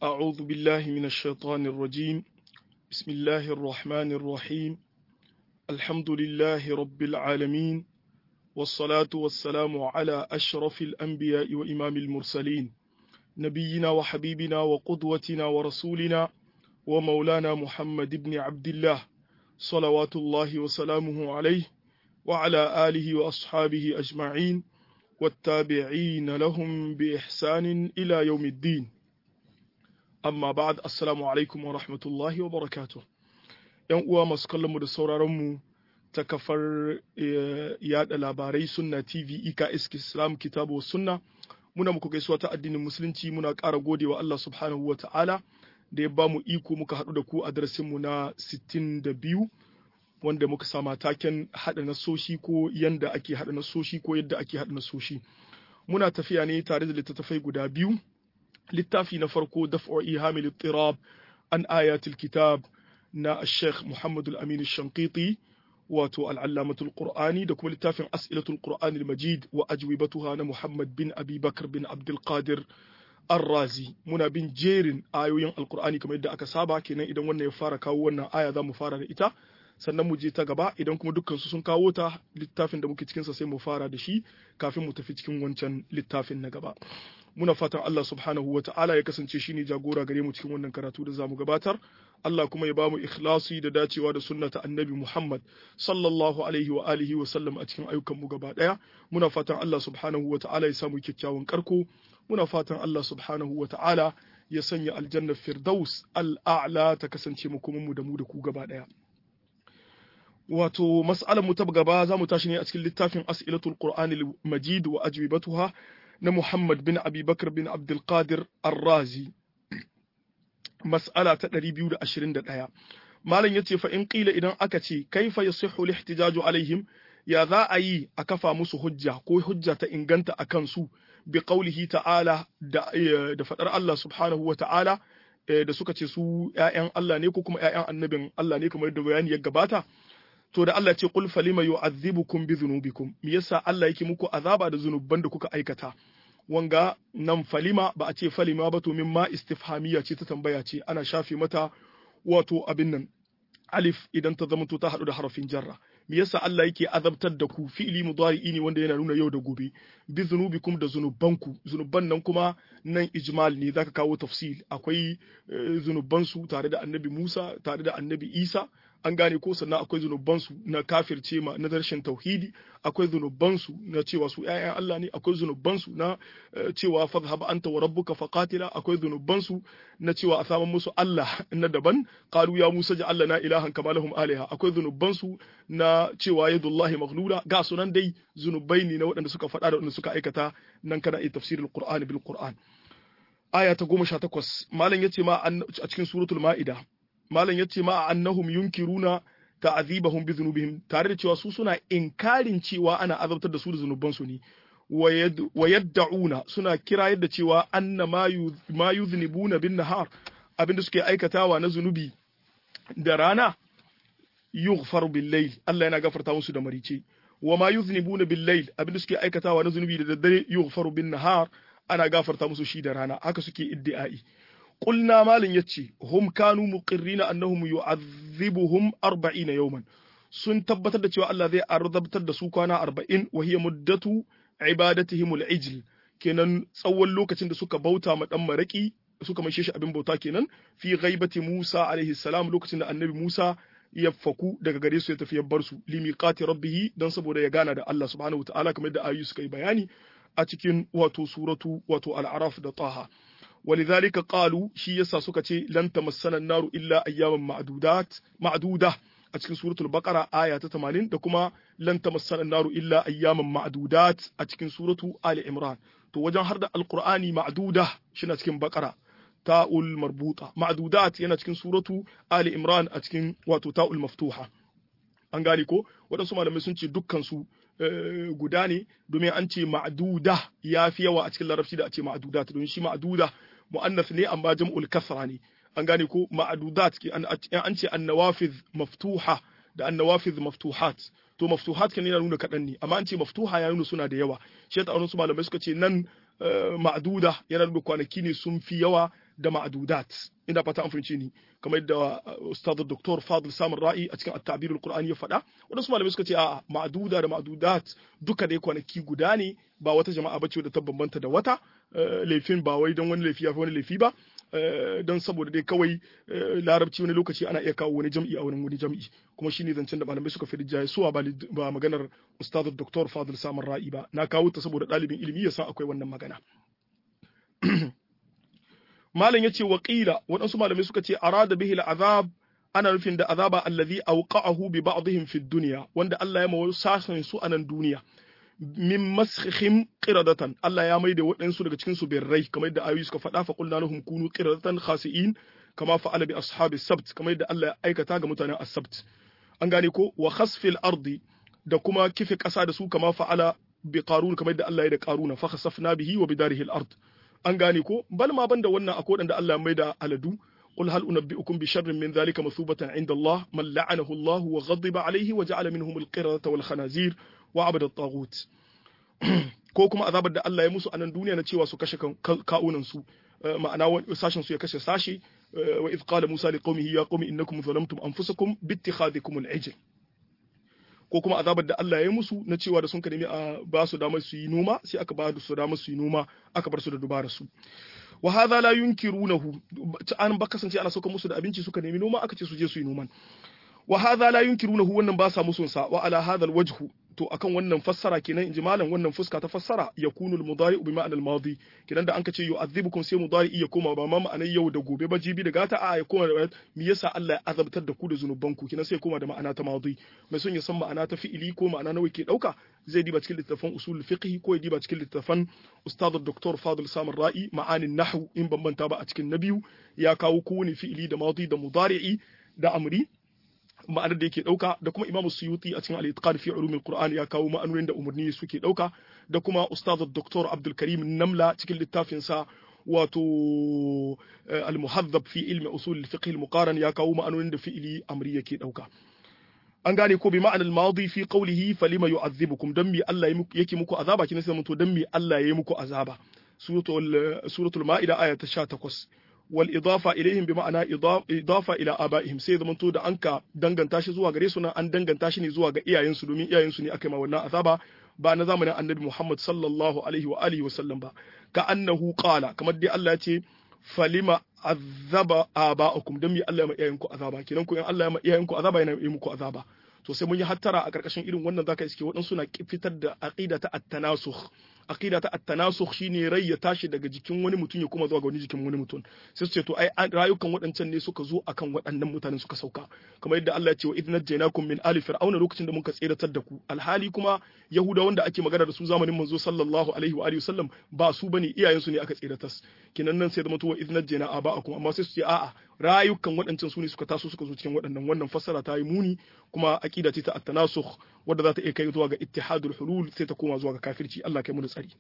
أعوذ بالله من الشيطان الرجيم بسم الله الرحمن الرحيم الحمد لله رب العالمين والصلاة والسلام على أشرف الأنبياء وإمام المرسلين نبينا وحبيبنا وقدوتنا ورسولنا ومولانا محمد بن عبد الله صلوات الله وسلامه عليه وعلى آله وأصحابه أجمعين والتابعين لهم بإحسان إلى يوم الدين amma ba'ad assalamu alaikum wa rahmatullahi wa barakatuh yan uwa masu kallon mu da sauraron mu ta kafar yada labarai sunna tv eks islam kitabu sunna muna muku gaisuwa ta addinin musulunci muna ƙara gode wa Allah subhanahu wa ta'ala da ya ba mu iko muka haɗu da ku a darasin mu na 62 wanda muka sama taken haɗa nasoshi ko yanda ake haɗa nasoshi ko yadda ake haɗa nasoshi muna tafiya ne tare da littattafai guda biyu littafi na farko daf'u ihamil ittirab an ayatul kitab na Sheikh Muhammad al-Amin al-Shanqiti wato al-Allamatul Qur'ani da kuma littafin As'ilatul Qur'an al-Majid wa ajwibatuha na Muhammad bin Abi Bakr bin Abdul Qadir Ar-Razi muna bin jerin ayoyin Al-Qur'ani kamar yadda aka saba kenan idan wannan ya fara kawo wannan aya za mu fara da ita sannan mu je ta gaba idan kuma dukkan su sun kawo ta littafin da muke cikinsa sai mu fara da shi kafin mu tafi cikin wancan littafin na gaba muna fatan Allah subhanahu wa ta'ala ya kasance shine jagora gare mu cikin wannan karatu da zamu gabatar Allah kuma ya bamu ikhlasi da dacewa da sunnata annabi Muhammad sallallahu alaihi wa alihi wa sallam a cikin ayyukan mu gaba daya muna fatan Allah subhanahu wa ta'ala ya samu kyakkyawan karko muna fatan Allah subhanahu wa ta'ala ya sanya aljanna firdaus al'a'la ta kasance mu kuma mu da mu da ku gaba daya wato mas'alar mu ta gaba za mu tashi ne a cikin littafin as'ilatul qur'anil majid wa ajwibatuha na Muhammad bin Abi Bakar bin Abdul Qadir Ar-Razi mas'ala ta 221 malam yace fa in qila idan aka ce kaifa yasihhu al-ihtijaju alaihim ya za a yi a kafa musu hujja ko hujja ta inganta akan su bi qaulihi ta'ala da da fadar Allah subhanahu wa ta'ala da suka ce su ƴaƴan Allah ne ko kuma ƴaƴan annabin Allah ne kamar da bayani ya gabata to da Allah ce qul falima yu'adhibukum bi dhunubikum me yasa Allah yake muku azaba da zunuban da kuka aikata wanga nan falima ba a ce falima ba to min ma istifhamiya ce ta tambaya ce ana shafe mata wato abin nan alif idan ta zama to ta hadu da harafin jarra me yasa Allah yake azabtar da ku fi'li mudari'i ne wanda yana nuna yau da gobe bi zunubikum da zunubanku zunuban nan kuma nan ijmal ne zaka kawo tafsil akwai zunubansu tare da annabi Musa tare da annabi Isa an gane ko sannan akwai zunubansu na kafirce ma na rashin tauhidi akwai zunubansu na cewa su ƴaƴan Allah ne akwai zunubansu na cewa fadhhab anta wa rabbuka faqatila akwai zunubansu na cewa a saman musu Allah na daban qalu ya Musa ja'al lana ilahan kama lahum aliha akwai zunubansu na cewa yadullahi maghlula ga sunan dai zunubai ne na waɗanda suka faɗa da waɗanda suka aikata nan kana yi tafsirul qur'ani bil qur'an aya ta goma sha takwas malam yace ma a cikin suratul ma'ida malam yace ma annahum yunkiruna ta'azibahum bi dhunubihim tare da cewa su suna inkarin cewa ana azabtar da su da zunuban su ne wa yad'una suna kira yadda cewa anna ma yuznibuna bin nahar abinda suke aikatawa na zunubi da rana yughfaru bil layl Allah yana gafarta musu da marice wa ma yuznibuna bil layl abinda suke aikatawa na zunubi da daddare yughfaru bin nahar ana gafarta musu shi da rana haka suke iddi'ai qulna malin yace hum kanu muqirrina annahum yu'adhibuhum 40 yawman sun tabbatar da cewa Allah zai arzabtar da su kwana 40 wa hiya muddatu ibadatihim al-ijl kenan tsawon lokacin da suka bauta ma dan maraki suka maishe shi abin bauta kenan fi ghaibati Musa alaihi salam lokacin da annabi Musa ya faku daga gare su ya tafi ya bar su limiqati rabbih dan saboda ya gana da Allah subhanahu wa ta'ala kamar da ayu suka yi bayani a cikin wato suratu wato al'araf da taha ولذلك قالوا shi yasa suka ce lan tamassana naru illa ayyaman ma'dudat ma'duda a cikin suratul baqara aya ta 80 da kuma lan tamassana naru illa ayyaman ma'dudat a cikin suratu ali imran to wajen har da alqur'ani ma'duda shi na cikin baqara ta'ul marbuta ma'dudat yana cikin suratu ali imran a cikin wato ta'ul maftuha an gane ko waɗansu malamai sun ce dukkan su guda ne domin an ce ma'duda ya fi yawa a cikin larabci da a ce ma'dudat domin shi ma'duda mu'annas ne amma jam'ul kasra ne an gane ko ma'dudat ke an ce annawafiz maftuha da annawafiz maftuhat to maftuhat kan yana nuna kaɗan ne amma an ce maftuha ya nuna suna da yawa shi ta su malamai suka ce nan ma'duda yana nuna kwanaki ne sun fi yawa da ma'dudat ina fata an fahimci ni kamar yadda ustad dr fadil samun ra'i a cikin at-ta'bir al-qur'ani ya faɗa wadansu malamai suka ce a'a ma'duda da ma'dudat duka dai kwanaki guda ne ba wata jama'a bace da ta bambanta da wata laifin ba wai don wani laifi ya fi wani laifi ba don saboda dai kawai larabci wani lokaci ana iya kawo wani jam'i a wani wani jam'i kuma shine zancen da malamai suka fi rijjaye suwa ba maganar ustad dr fadil samun ra'i ba na kawo ta saboda ɗalibin ilimi ya san akwai wannan magana malam yace wa qila waɗansu malamai suka ce arada bihi al'azab ana nufin da azaba allazi awqa'ahu bi ba'dihim fi dunya wanda Allah ya mawa sashen su a nan duniya min maskhihim qiradatan Allah ya maida waɗansu daga cikin su birrai kamar yadda ayoyi suka faɗa fa qulna lahum kunu qiradatan khasi'in kama fa'ala bi ashabi sabt kamar yadda Allah ya aikata ga mutanen as-sabt an gane ko wa khasfil ardi da kuma kife ƙasa da su kama fa'ala bi qarun kamar yadda Allah ya da qaruna fa khasafna bihi wa bidarihi al-ard an gane ko bal ma banda wannan akwai wanda Allah mai da aladu قل هل أنبئكم بشر من ذلك مثوبة عند الله من لعنه الله وغضب عليه وجعل منهم القردة والخنازير وعبد الطاغوت ko kuma azabar da Allah ya musu a nan duniya na cewa su kashe ka'unan su ma'ana sashen su ya kashe sashi wa idh qala Musa liqaumihi ya qaumi innakum zalamtum anfusakum bi ittikhadikum al-ijl ko kuma azabar da Allah ya musu na cewa da sun ka nemi a ba su damar su yi noma sai aka ba su damar su yi noma aka bar su da dubara su wa hadha la yunkirunahu an ba kasance ana sauka musu da abinci suka nemi noma aka ce su je su yi noman wa hadha la yunkirunahu wannan ba sa musun sa wa ala hadha alwajhu to akan wannan fassara kenan inji malam wannan fuska ta fassara yakunu almudari bi ma'ana almadi kenan da an kace yu'adhibukum sai mudari iya koma ba ma ma'anar yau da gobe ba jibi da gata a ya koma da me yasa Allah ya azabtar da ku da zunubanku kenan sai koma da ma'ana ta madi mai son ya san ma'ana ta fi'ili ko ma'ana nawa ke dauka zai diba cikin littafan usul fiqh ko ya diba cikin littafan ustad dr fadil samar ra'i ma'anin nahwu in bambanta ba a cikin na biyu ya kawo kowane fi'ili da madi da mudari'i da amri ma'anar da yake dauka da kuma imamu suyuti a cikin al-itqan fi ulumil qur'an ya kawo ma'anonin da umarni suke dauka da kuma ustaz dr abdul karim namla cikin littafin sa wato al-muhaddab fi ilmi usul al-fiqh al-muqaran ya kawo ma'anonin da fi'ili amri yake dauka an gane ko bi ma'anar madi fi qawlihi falima yu'adhibukum dan mi Allah yake muku azaba kin sai mun to dan mi Allah yayi muku azaba suratul suratul ma'ida aya ta 18 والإضافة إليهم بمعنى إضافة إلى آبائهم sai zamanto da anka danganta shi zuwa gare su nan an danganta shi ne zuwa ga iyayensu domin iyayensu ne aka yi ma wannan azaba ba na zamanin annabi Muhammad sallallahu alaihi wa alihi wa sallam ba ka annahu qala kamar dai Allah ya ce falima azaba aba'akum dan mi Allah ya ma iyayenku azaba kenan ku in Allah ya ma iyayenku azaba yana yi muku azaba to sai mun yi hattara a karkashin irin wannan zaka iske waɗansu na fitar da aqida ta at-tanasukh aqida ta at-tanasukh shine rai ya tashi daga jikin wani mutum ya kuma zuwa ga wani jikin wani mutum sai su ce to ai rayukan waɗancan ne suka zo akan waɗannan mutanen suka sauka kamar yadda Allah ya ce wa idh najjaynakum min ali fir'auna lokacin da muka tseratar da ku alhali kuma yahuda wanda ake magana da su zamanin manzo sallallahu alaihi wa alihi wasallam ba su bane iyayen su ne aka tseratar kinan nan sai da mutuwa idh najjayna aba'akum amma sai su ce a'a rayukan waɗancan su ne suka taso suka zo cikin waɗannan wannan fassara ta yi muni kuma aqida ce ta at-tanasukh wadda za ta iya kai zuwa ga ittihadul hulul sai ta koma zuwa ga kafirci Allah kai mu da tsari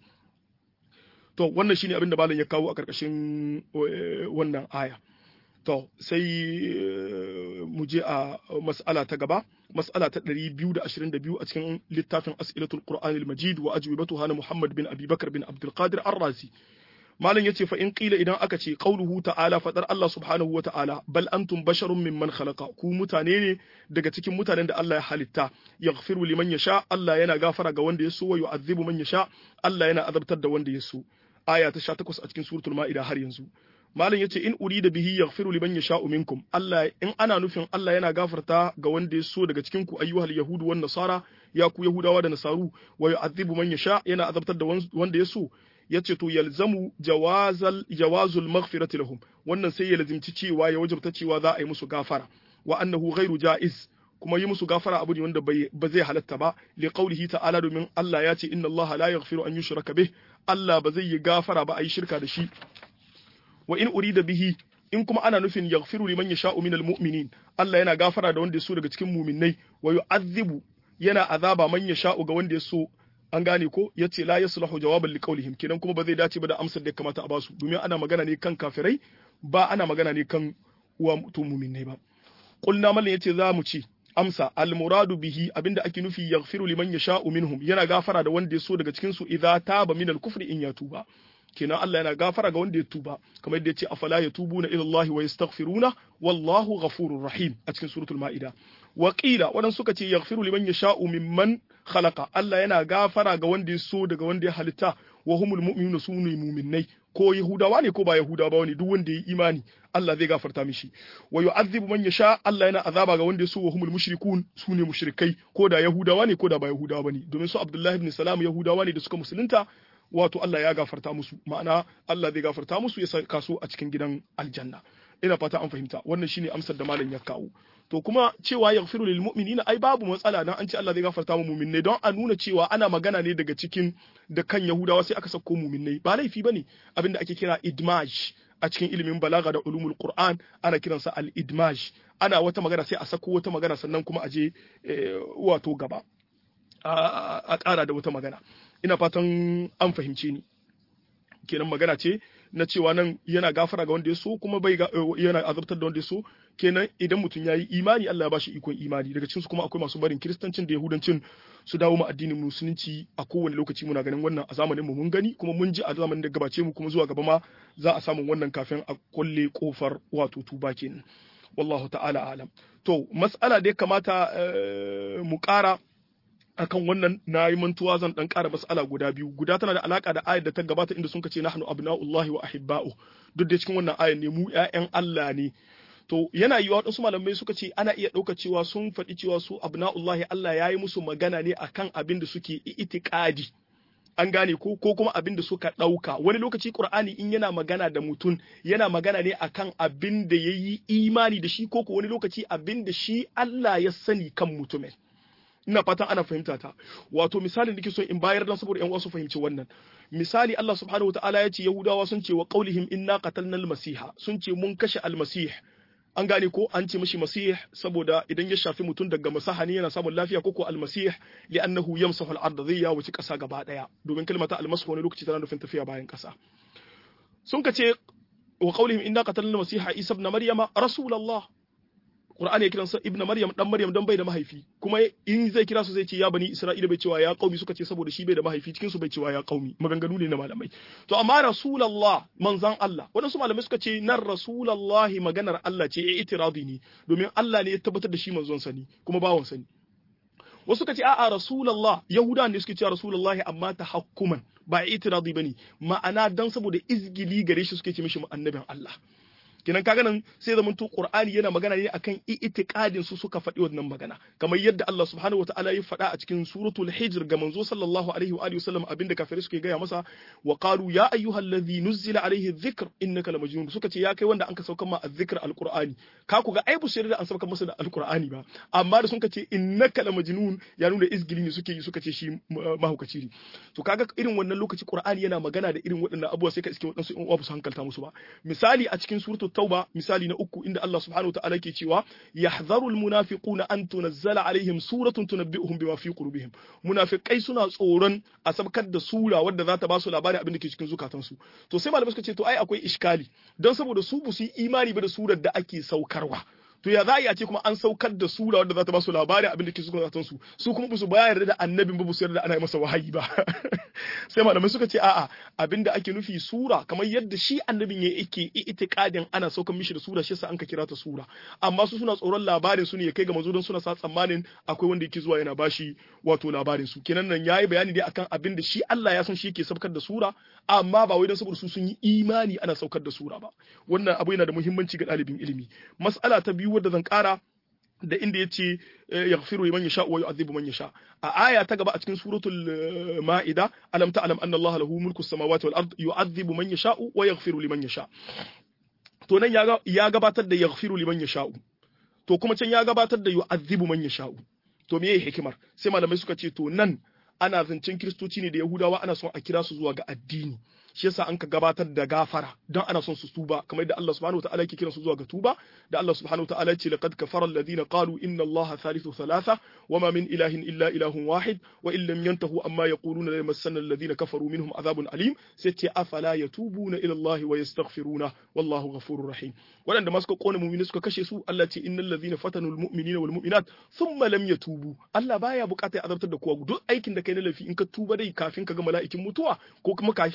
to wannan shine abin da malam ya kawo a karkashin wannan aya to sai mu je a mas'ala ta gaba mas'ala ta 222 a cikin littafin as'ilatul qur'anil majid wa ajwibatuha na muhammad bin abi bakr bin abdul qadir ar-razi malam yace fa in qila idan aka ce qauluhu ta'ala fadar Allah subhanahu wa ta'ala bal antum basharun mimman khalaqa ku mutane ne daga cikin mutanen da Allah ya halitta yaghfiru liman yasha Allah yana gafara ga wanda ya so wa yu'adhibu man yasha Allah yana azabtar da wanda ya so aya ta 18 a cikin suratul ma'ida har yanzu malam yace in urida bihi yaghfiru liman yasha'u minkum Allah in ana nufin Allah yana gafarta ga wanda ya so daga cikin ku ayyuhal yahudu wan nasara ya ku yahudawa da nasaru wa yu'adhibu man yasha yana azabtar da wanda ya so yace to yalzamu jawazal jawazul maghfirati lahum wannan sai ya lazimci cewa ya wajabta cewa za a yi musu gafara wa annahu ghairu jaiz kuma yi musu gafara abu ne wanda ba zai halatta ba li qawlihi ta'ala domin Allah ya ce inna Allah la yaghfiru an yushraka bih Allah ba zai yi gafara ba a yi shirka da shi wa in urida bihi in kuma ana nufin yaghfiru liman yasha'u minal mu'minin Allah yana gafara da wanda ya so daga cikin mu'minnai wa yu'adhibu yana azaba man yasha'u ga wanda ya so an gane ko yace la yaslahu jawaban liqaulihim kenan kuma ba zai dace ba da amsar da ya kamata a basu domin ana magana ne kan kafirai ba ana magana ne kan uwa mutum mu'minnai ba qulna mallan yace za mu ci amsa almuradu bihi abinda ake nufi yaghfiru liman yasha'u minhum yana gafara da wanda ya so daga cikin su idza taba min al-kufri in ya tuba kenan Allah yana gafara ga wanda ya tuba kamar yadda yace afala yatubuna ila Allah wa yastaghfiruna wallahu ghafurur rahim a cikin suratul maida wa qila wadan suka ce yaghfiru liman yasha'u mimman khalaqa Allah yana gafara ga wanda ya so daga wanda ya halitta wa humul mu'minuna sunu mu'minnai ko yahudawa ne ko ba yahudawa ba ne duk wanda ya yi imani Allah zai gafarta mishi wa yu'adhibu man yasha Allah yana azaba ga wanda ya so wa humul mushrikun sune mushrikai ko da yahudawa ne ko da ba yahudawa bane domin su Abdullahi ibn Salam yahudawa ne da suka musulunta wato Allah ya gafarta musu ma'ana Allah zai gafarta musu ya saka su a cikin gidan aljanna ina fata an fahimta wannan shine amsar da malam ya kawo to kuma cewa yaghfiru lil mu'minina ai babu matsala dan an ce Allah zai gafarta mu mu'minai don a nuna cewa ana magana ne daga cikin da kan Yahudawa sai aka sako mu'minai ba laifi bane abinda ake kira idmaj a cikin ilimin balaga da ulumul qur'an ana kiransa al idmaj ana wata magana sai a sako wata magana sannan kuma a je wato gaba a ƙara da wata magana ina fatan an fahimce ni kenan magana ce na cewa nan yana gafara ga wanda ya so kuma bai yana azabtar da wanda ya so kenan idan mutum ya yi imani Allah ya bashi ikon imani daga cikin su kuma akwai masu barin kiristancin da yahudancin su dawo mu addinin musulunci a kowane lokaci muna ganin wannan a zamanin mu mun gani kuma mun ji a zamanin da gabace mu kuma zuwa gaba ma za a samu wannan kafin a kulle kofar wato tuba kenan wallahu ta'ala alam to mas'ala da ya kamata mu ƙara akan wannan na yi mantuwa zan dan ƙara mas'ala guda biyu guda tana da alaka da ayar da ta gabata inda sun ce nahnu abna'ullahi wa ahibba'u duk da cikin wannan ayar ne mu ƴaƴan Allah ne to yana yiwa waɗansu malamai suka ce ana iya ɗauka cewa sun faɗi cewa su abna'ullahi Allah ya yi musu magana ne akan abin da suke itikadi an gane ko ko kuma abin da suka ɗauka wani lokaci qur'ani in yana magana da mutum yana magana ne akan abin da ya yi imani da shi ko ko wani lokaci abin da shi Allah ya sani kan mutumin ina fatan ana fahimta ta wato misali da so in bayar dan saboda yan uwa su fahimci wannan misali Allah subhanahu wataala ya ce yahudawa sun ce wa qaulihim inna qatalna al-masiha sun ce mun kashe al-masih an gane ko an ce mishi masih saboda idan ya shafi mutum daga masaha ne yana samun lafiya ko ko al-masih li'annahu yamsahu al-ard zai ya wuce kasa gaba daya domin kalmata al-masih wani lokaci tana nufin tafiya bayan kasa sun ka ce wa qaulihim inna qatalna al-masiha isa ibn maryama rasulullah Qur'ani ya kiran sa Ibn Maryam dan Maryam dan bai da mahaifi kuma in zai kira su zai ce ya bani Isra'ila bai cewa ya qaumi suka ce saboda shi bai da mahaifi cikin su bai cewa ya qaumi maganganu ne na malamai to amma Rasulullah manzan Allah wadansu malamai suka ce nan Rasulullah maganar Allah ce itiradi ne domin Allah ne ya tabbatar da shi manzon sa ne kuma bawon sa ne wasu suka ce a'a Rasulullah Yahuda ne suke cewa Rasulullah amma tahakkuman ba itiradi bane ma'ana dan saboda izgili gare shi suke ce mishi annabin Allah kenan kaga nan sai zaman to Qur'ani yana magana ne akan i'tiqadin su suka faɗi wannan magana kamar yadda Allah subhanahu wataala ya faɗa a cikin suratul hijr ga manzo sallallahu alaihi wa alihi wasallam abinda kafirai suke gaya masa wa qalu ya ayyuhalladhi nuzila alaihi dhikr innaka lamajnun suka ce ya kai wanda an ka saukar ma azzikr alqur'ani ka ku ga ai bu da an saukar masa da alqur'ani ba amma da sun ka ce innaka lamajnun ya nuna izgili ne suke yi suka ce shi mahaukaci ne to kaga irin wannan lokaci Qur'ani yana magana da irin waɗannan abubuwa sai ka iske waɗansu in uwa su hankalta musu ba misali a cikin suratul tauba misali na uku inda Allah subhanahu wa ta'ala ke cewa yahdharu almunafiquna an tunazzala alaihim suratun tunabbi'uhum bima fi qulubihim munafiqai suna tsoron a sabkar da sura wadda za ta ba su labarin abin da ke cikin zukatansu to sai malamai suka ce to ai akwai iskali don saboda su bu su yi imani ba da surar da ake saukarwa to ya za a ce kuma an saukar da sura wadda za ta ba su labarin abin da ke cikin zukatansu su kuma ba su bayar da annabin ba su yarda ana masa wahayi ba sai malamai suka ce a'a abin da ake nufi sura kamar yadda shi annabin ya yake itiqadin ana saukar mishi da sura shi yasa an ka kira ta sura amma su suna tsoron labarin su ne ya kai ga manzo don suna sa tsammanin akwai wanda yake zuwa yana bashi wato labarin su kenan nan yayi bayani dai akan abin da shi Allah ya san shi yake saukar da sura amma ba wai don saboda su sun yi imani ana saukar da sura ba wannan abu yana da muhimmanci ga ɗalibin ilimi mas'ala ta biyu wadda zan ƙara da inda ya ce ya firu man yasha wa yu'adhibu man yasha a aya ta gaba a cikin suratul ma'ida alam ta'lam anna allaha lahu mulku samawati wal ard yu'adhibu man yasha wa yaghfiru liman yasha to nan ya gabatar da yaghfiru liman yasha to kuma can ya gabatar da yu'adhibu man yasha to meye hikimar sai malamai suka ce to nan ana zancen kiristoci ne da yahudawa ana son a kira su zuwa ga addini shi yasa an ka gabatar da gafara don ana son su tuba kamar yadda Allah subhanahu wataala yake kiran su zuwa ga tuba da Allah subhanahu wataala ya ce laqad kafara alladhina qalu inna Allah thalithu thalatha wama min ilahin illa ilahun wahid wa in lam yantahu amma yaquluna la yamassanna alladhina kafaru minhum adhabun alim sai ce afala yatubuna ila Allah wa yastaghfiruna wallahu ghafurur rahim wadanda ma suka kona mu'mini suka kashe su Allah ce innal ladhina fatanu almu'minina wal mu'minat thumma lam yatubu Allah baya bukata ya azabtar da kowa duk aikin da kai na lafi in ka tuba dai kafin ka ga mala'ikin mutuwa ko kuma ko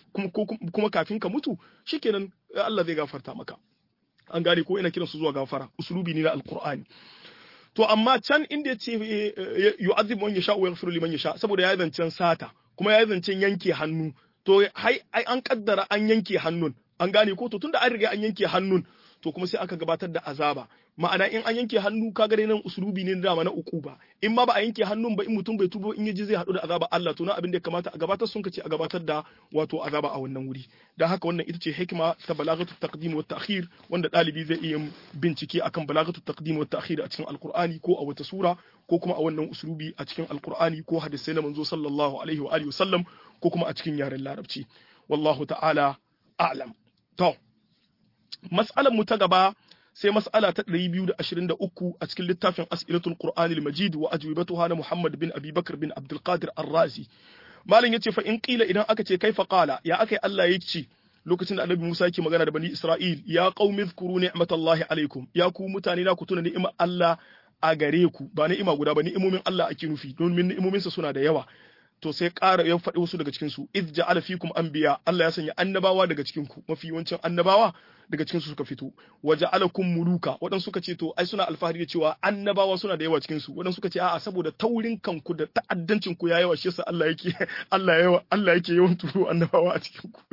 kuma kafin ka mutu shikenan Allah zai gafarta maka an gane ko ina kiransu zuwa gafara usulubi ne na alqur'ani to amma can inda yace yu'adhibu man yasha wa yaghfiru liman yasha saboda ya zancen sata kuma ya zancen yanke hannu to hai an kaddara an yanke hannun an gane ko to tunda an riga an yanke hannun to kuma sai aka gabatar da azaba ma'ana in an yanke hannu ka gare nan usulubi ne dama na uku ba in ma ba a yanke hannun ba in mutum bai tubo in yaji zai haɗu da azaba Allah to na abin da ya kamata a gabatar sun kace a gabatar da wato azaba a wannan wuri dan haka wannan ita ce hikima ta balagatu taqdim wa ta'khir wanda dalibi zai iya bincike akan balagatu taqdim wa ta'khir a cikin alqur'ani ko a wata sura ko kuma a wannan usulubi a cikin alqur'ani ko hadisai na manzo sallallahu alaihi wa alihi wasallam ko kuma a cikin yaren larabci wallahu ta'ala a'lam to mas'alar mu ta gaba sai mas'ala ta 223 a cikin littafin as'ilatul qur'ani al-majid wa ajwibatuha na muhammad bin abi bakr bin abdul qadir ar-razi malin yace fa in qila idan aka ce kaifa qala ya akai Allah ya ce lokacin da annabi Musa yake magana da bani Isra'il ya qaumi zkuru ni'matallahi alaikum ya ku mutane na ku tuna ni'imar Allah a gare ku ba ni'ima guda ba ni'imomin Allah ake nufi domin ni'imominsa suna da yawa to sai ƙara ya faɗi wasu daga cikin su iz ja'ala fikum anbiya Allah ya sanya annabawa daga cikin ku mafi yawancin annabawa daga cikin su suka fito wa ja'alakum muluka wadan suka ce to ai suna alfahari da cewa annabawa suna da yawa cikin su wadan suka ce a'a saboda taurin kanku da ta'addancin ku ya yawa shi yasa Allah yake Allah yawa Allah yake yawan turo annabawa a cikin ku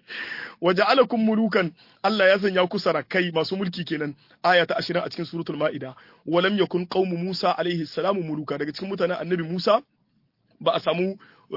wa ja'alakum mulukan Allah ya sanya ku sarakai masu mulki kenan aya ta 20 a cikin suratul maida wa lam yakun qaumu Musa alaihi salamu muluka daga cikin mutanen annabi Musa ba a samu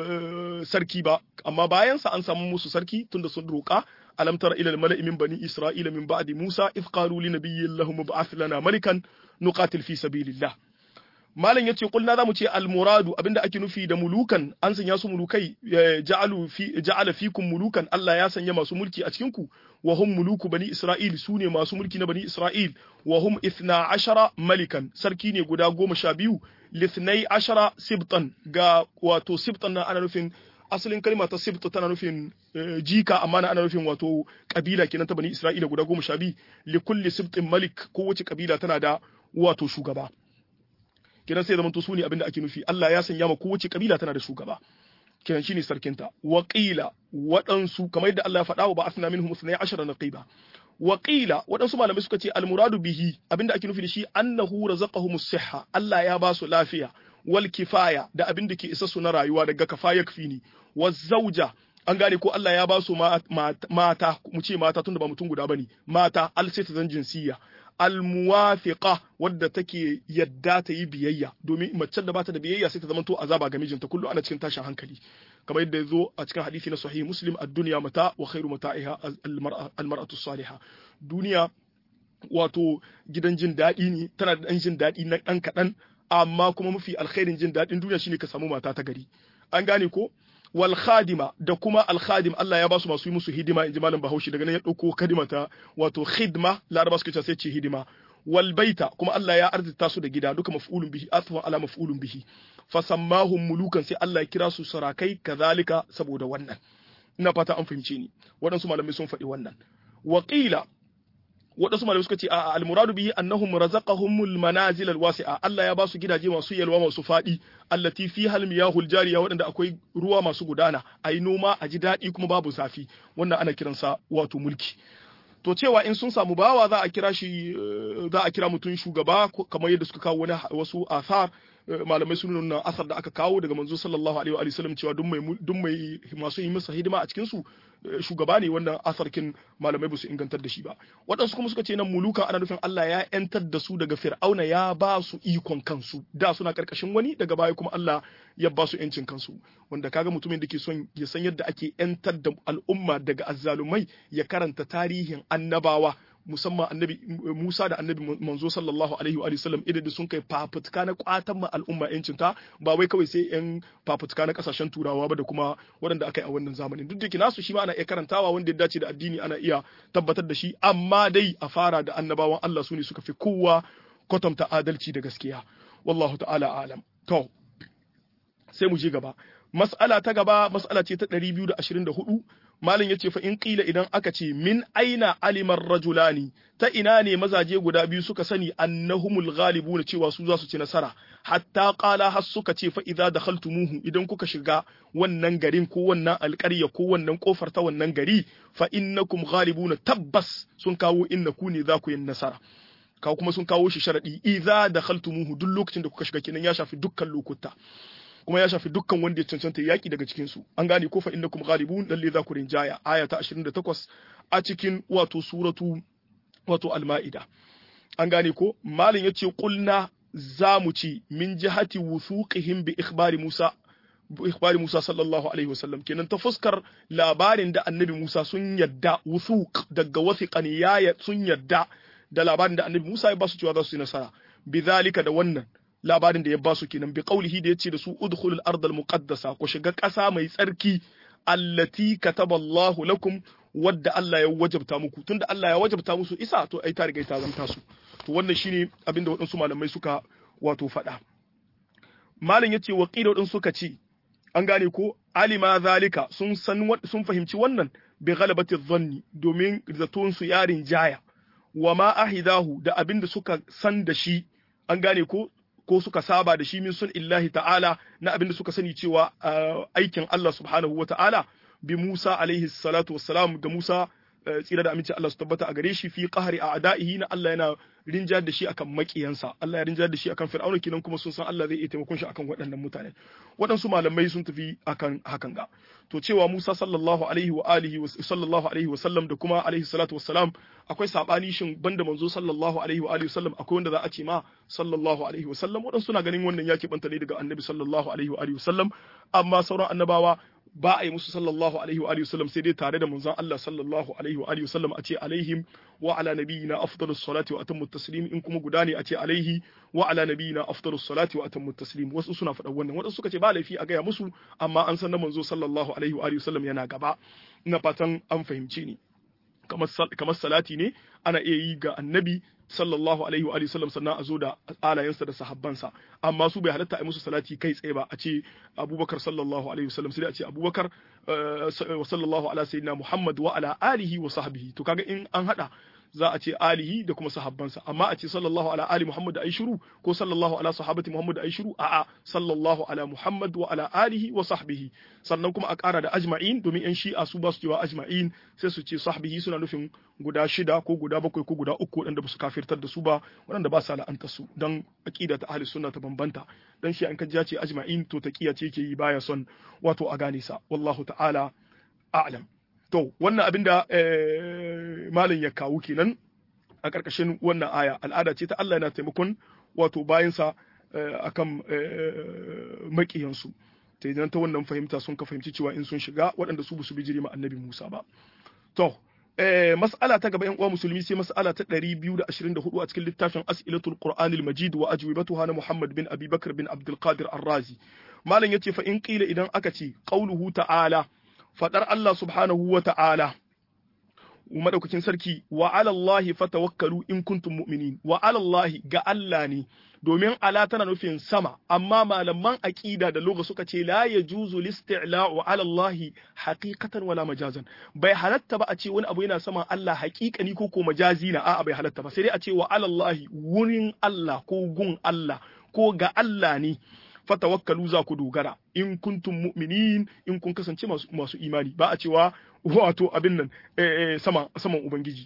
sarki ba amma bayansa an samu musu sarki tunda sun roƙa alam tara ila al-mala'i min bani isra'ila min ba'di musa idh qalu li nabiyyin lahum ib'ath lana malikan nuqatil fi sabilillah malam yace kulna zamu ce al-muradu abinda ake nufi da mulukan an sanya su mulukai ja'alu fi ja'ala fikum mulukan Allah ya sanya masu mulki a cikin ku wa hum muluku bani isra'il sune masu mulki na bani isra'il wa hum 12 malikan sarki ne guda goma sha biyu lithnai ashara sibtan ga wato sibtan na ana nufin asalin kalma ta sibt tana nufin jika amma na ana nufin wato kabila kenan ta bani isra'ila guda goma sha biyu li kulli sibtin malik kowace kabila tana da wato shugaba kenan sai zamanto su ne abinda ake nufi Allah ya sanya ma kowace kabila tana da shugaba kenan shine sarkinta waqila waɗansu kamar yadda Allah ya faɗa wa ba'athna minhum 12 naqiba Waƙila waɗansu malamai suka ce almuradu bihi abinda ake nufi da shi annahu razaqahum sihha Allah ya ba su lafiya wal kifaya da abin da ke isa su na rayuwa daga kafaya kfini waz zauja an gane ko Allah ya ba su mata mu ce mata tunda ba mutum guda bane mata al zan jinsiyya al muwafiqa wadda take yadda ta yi biyayya domin mace da bata da biyayya sai ta zama to azaba ga mijinta kullu ana cikin tashin hankali kamar yadda ya zo a cikin hadisi na sahih muslim ad-dunya mata wa khairu mata'iha al-mar'atu salihah duniya wato gidan jin daɗi ne tana da ɗan jin daɗi na ɗan kaɗan amma kuma mafi alkhairin jin daɗin duniya shine ka samu mata ta gari an gane ko wal khadima da kuma al khadim Allah ya ba su masu yi musu hidima inji malam Bahaushe daga nan ya ɗauko kadima ta wato khidma laraba suke ce sai ce hidima wal baita kuma Allah ya arzita su da gida duka maf'ulun bihi athwa ala maf'ulun bihi fasammahum mulukan sai Allah ya kira su sarakai kazalika saboda wannan ina fata an fahimce ni waɗansu malamai sun faɗi wannan waqila waɗansu malamai suka ce a almuradu bihi annahum razaqahumul manazil alwasi'a Allah ya ba su gidaje masu yalwa masu faɗi allati fiha almiyahul jariya waɗanda akwai ruwa masu gudana ayi noma a ji daɗi kuma babu zafi wannan ana kiransa wato mulki to cewa in sun samu bawa za a kira shi za a kira mutum shugaba kamar yadda suka kawo wani wasu athar malamai sun nuna asar da aka kawo daga manzo sallallahu alaihi wa sallam cewa duk mai duk mai masu yi masa hidima a cikin su shugaba ne wannan asarkin malamai ba su ingantar da shi ba waɗansu kuma suka ce nan mulukan ana nufin Allah ya yantar da su daga fir'auna ya ba su ikon kansu da suna karkashin wani daga baya kuma Allah ya ba su yancin kansu wanda kaga mutumin da ke son ya san yadda ake yantar da al'umma daga azzalumai ya karanta tarihin annabawa musamman annabi Musa da annabi manzo sallallahu alaihi wa sallam idan sun kai fafutuka na kwatan ma al'umma yancin ta ba wai kawai sai yan fafutuka na kasashen turawa ba da kuma waɗanda aka yi a wannan zamanin duk da ke nasu shi ma ana iya karantawa wanda ya dace da addini ana iya tabbatar da shi amma dai a fara da annabawan Allah su ne suka fi kowa kwatanta adalci da gaskiya wallahu ta'ala alam to sai mu je gaba mas'ala ta gaba mas'ala ce ta 224 malin yace fa in qila idan aka ce min aina alimar rajulani ta ina ne mazaje guda biyu suka sani annahumul ghalibuna cewa su za su ci nasara hatta qala har suka ce fa idza dakhaltumuhu idan kuka shiga wannan garin ko wannan alƙarya ko wannan kofar ta wannan gari fa innakum ghalibuna tabbas sun kawo innaku ne za ku yin nasara kawo kuma sun kawo shi sharadi idza dakhaltumuhu duk lokacin da kuka shiga kenan ya shafi dukkan lokuta kuma ya shafi dukkan wanda ya cancanta yaki daga cikin su an gane ko fa innakum ghalibun lalle za ku rinjaya aya ta 28 a cikin wato suratu wato al-ma'ida an gane ko malin yace qulna za mu ci min jihati wuthuqihim bi ikhbari Musa ikhbari Musa sallallahu alaihi wasallam kenan ta fuskar labarin da annabi Musa sun yadda wuthuq daga wathiqan ya sun yadda da labarin da annabi Musa ya ba su cewa za su yi nasara bizalika da wannan labarin da ya ba su kenan bi qaulihi da yace da su udkhulul ardal muqaddasa ku shiga ƙasa mai tsarki allati kataballahu lakum wadda Allah ya wajabta muku tunda Allah ya wajabta musu isa to ai ta riga ta zanta su to wannan shine abinda waɗansu malamai suka wato faɗa malam yace wa qila waɗansu suka ce an gane ko alima zalika sun san sun fahimci wannan bi ghalabati dhanni domin zaton su yarin jaya wa ma ahidahu da abinda suka san da shi an gane ko ko suka saba da shi min sun illahi ta'ala na abinda suka sani cewa aikin Allah subhanahu wa ta'ala bi Musa alaihi salatu wassalam ga Musa tsira da aminci Allah su tabbata a gare shi fi qahri a'da'ihi na Allah yana rinjar da shi akan makiyansa Allah ya rinjar da shi akan Fir'auna kinan kuma sun san Allah zai iya taimakon shi akan waɗannan mutane waɗansu malamai sun tafi akan hakan ga to cewa Musa sallallahu alaihi wa alihi wa sallallahu alaihi wa sallam da kuma alaihi salatu wassalam akwai sabani shin banda manzo sallallahu alaihi wa alihi wa sallam akwai wanda za a ce ma sallallahu alaihi wa sallam waɗansu suna ganin wannan ya banta ne daga annabi sallallahu alaihi wa alihi wa sallam amma sauran annabawa ba a yi musu sallallahu alaihi wa alihi wasallam sai dai tare da manzon Allah sallallahu alaihi wa alihi wasallam a ce alaihim wa ala nabiyina afdalus salati wa atammu taslim in kuma guda ne a ce alaihi wa ala nabiyina afdalus salati wa atammu taslim wasu suna faɗa wannan wasu suka ce ba laifi a gaya musu amma an san na manzo sallallahu alaihi wa alihi wasallam yana gaba ina fatan an fahimce ni kamar salati ne ana iya yi ga annabi sallallahu alaihi wa sallam sannan a zo da alayensa da sahabbansa amma su bai halatta a musu salati kai tsaye ba a ce abubakar sallallahu alaihi wa sallam sai a ce abubakar sallallahu ala sayyidina muhammad wa ala alihi wa sahbihi to kaga in an hada za a ce alihi da kuma sahabbansa amma a ce sallallahu ala ali muhammad da shiru ko sallallahu ala sahabati muhammad da shiru a'a sallallahu ala muhammad wa ala alihi wa sahbihi sannan kuma a ƙara da ajma'in domin yan shi'a su ba su cewa ajma'in sai su ce sahbihi suna nufin guda shida ko guda bakwai ko guda uku waɗanda ba su kafirtar da su ba waɗanda ba sa la'anta su dan aqida ta ahli sunna ta bambanta dan shi an kaji ce ajma'in to taqiya ce yake yi baya son wato a gane sa wallahu ta'ala a'lam To, wannan abin da malin ya kawo kenan a ƙarƙashin wannan aya, al'ada ce ta Allah yana taimakon wato bayansa a kan maƙiyansu. Ta idan ta wannan fahimta sun ka fahimci cewa in sun shiga waɗanda su su bijiri ma annabi Musa ba. To, mas'ala ta gaba 'yan uwa musulmi sai mas'ala ta 224 a cikin littafin As'ilatul Qur'anil Majid wa ajwibatuha na Muhammad bin Abi Bakr bin Abdul Qadir Ar-Razi. Malam yace fa in qila idan aka ce qauluhu ta'ala faɗar Allah subhanahu wa ta'ala, madaukakin sarki, wa alallahi fatawakkalu in kuntum mu'minin, wa alallahi ga Allah ne, domin ala tana nufin sama, amma malaman aƙida da loga suka ce la ya juzu listi'la wa alallahi haqiqatan wala majazan. Bai halatta ba a ce wani abu yana saman Allah haƙiƙani ko ko majazi na a'a bai halatta ba, sai dai a ce wa alallahi wurin Allah ko gun Allah ko ga Allah ne. fatawakkalu za ku dogara in kuntum mu'minin in kun kasance masu, masu imani ba a cewa wato abin nan eh, eh, sama saman ubangiji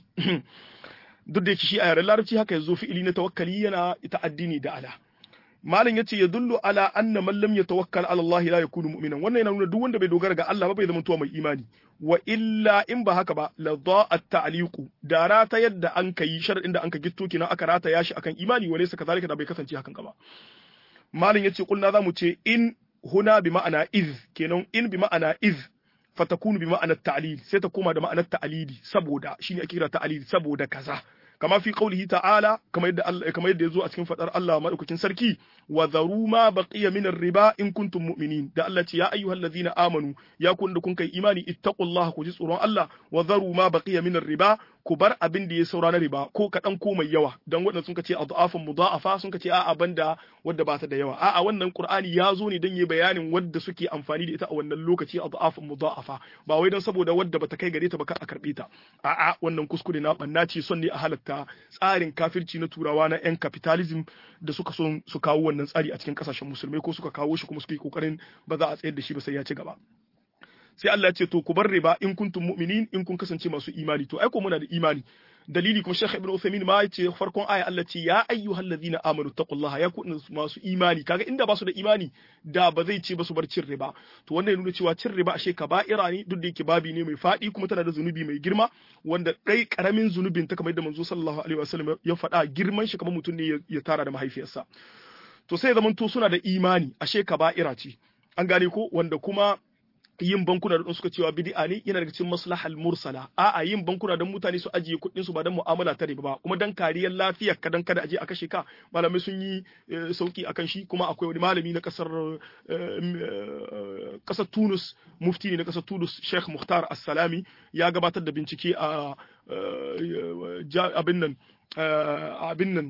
duk da yake shi a yaren larabci haka yazo fi'ili na tawakkali yana ta'addini da ala malam yace ya dullu ala anna man lam yatawakkal ala Allah la yakunu mu'minan wannan yana nuna duk wanda bai dogara ga Allah ba bai zama tuwa mai imani wa illa in ba haka ba la at ta'liqu da rata yadda an kai sharadin da an ka gitto kina aka rata yashi akan imani wa laysa kazalika da bai kasance hakan ba malin yace kulna zamu ce in huna bi ma'ana iz kenan in bi ma'ana iz fatakunu bi ma'ana ta'lil sai ta koma da ma'anar ta'lili saboda shine ake kira ta'lil saboda kaza kama fi qaulihi ta'ala kamar yadda Allah kamar yadda yazo a cikin fadar Allah madaukakin sarki wa dharu ma baqiya min riba in kuntum mu'minin da Allah ce ya ayyuhallazina amanu ya kun da kun kai imani ittaqullaha ku ji tsoron Allah wa dharu ma baqiya min riba ku bar abin da ya saura na riba ko kaɗan ko mai yawa don waɗanda sun ce adhafun mudha'afa sun ce a'a banda wadda ba ta da yawa a'a wannan qur'ani ya zo ne don yi bayanin wadda suke amfani da ita a wannan lokaci adhafun mudha'afa ba wai don saboda wadda bata kai gare ta ba ka a karbe ta a'a wannan kuskure na banna ce son ne a halatta tsarin kafirci na turawa na yan capitalism da suka son su kawo wannan tsari a cikin kasashen musulmai ko suka kawo shi kuma suka yi kokarin ba za a tsayar da shi ba sai ya ci gaba sai Allah ya ce to ku bar riba in kuntum mu'minin in kun kasance masu imani to ai ko muna da imani dalili kuma Sheikh Ibn Uthaymeen ma ya ce farkon aya Allah ce ya ayyuhal ladina amanu taqullaha ya kun masu imani kaga inda ba su da imani da ba zai ce ba su bar cin riba to wannan ya nuna cewa cin riba ashe kaba'ira ne duk da yake babi ne mai fadi kuma tana da zunubi mai girma wanda dai karamin zunubin ta kamar yadda manzo sallallahu alaihi wasallam ya faɗa girman shi kamar mutum ne ya tara da mahaifiyarsa to sai zaman to suna da imani ashe kaba'ira ce an gane ko wanda kuma yin bankuna da suka cewa bid'a ne yana daga cikin maslahal mursala a'a yin bankuna don mutane su ajiye kuɗin su ba don mu'amala ta riba ba kuma dan kariyar lafiyar ka dan kada aje a kashe ka malamai sun yi sauki akan shi kuma akwai wani malami na kasar kasar Tunus mufti ne na kasar Tunus Sheikh Muhtar As-Salami ya gabatar da bincike a abin nan abin nan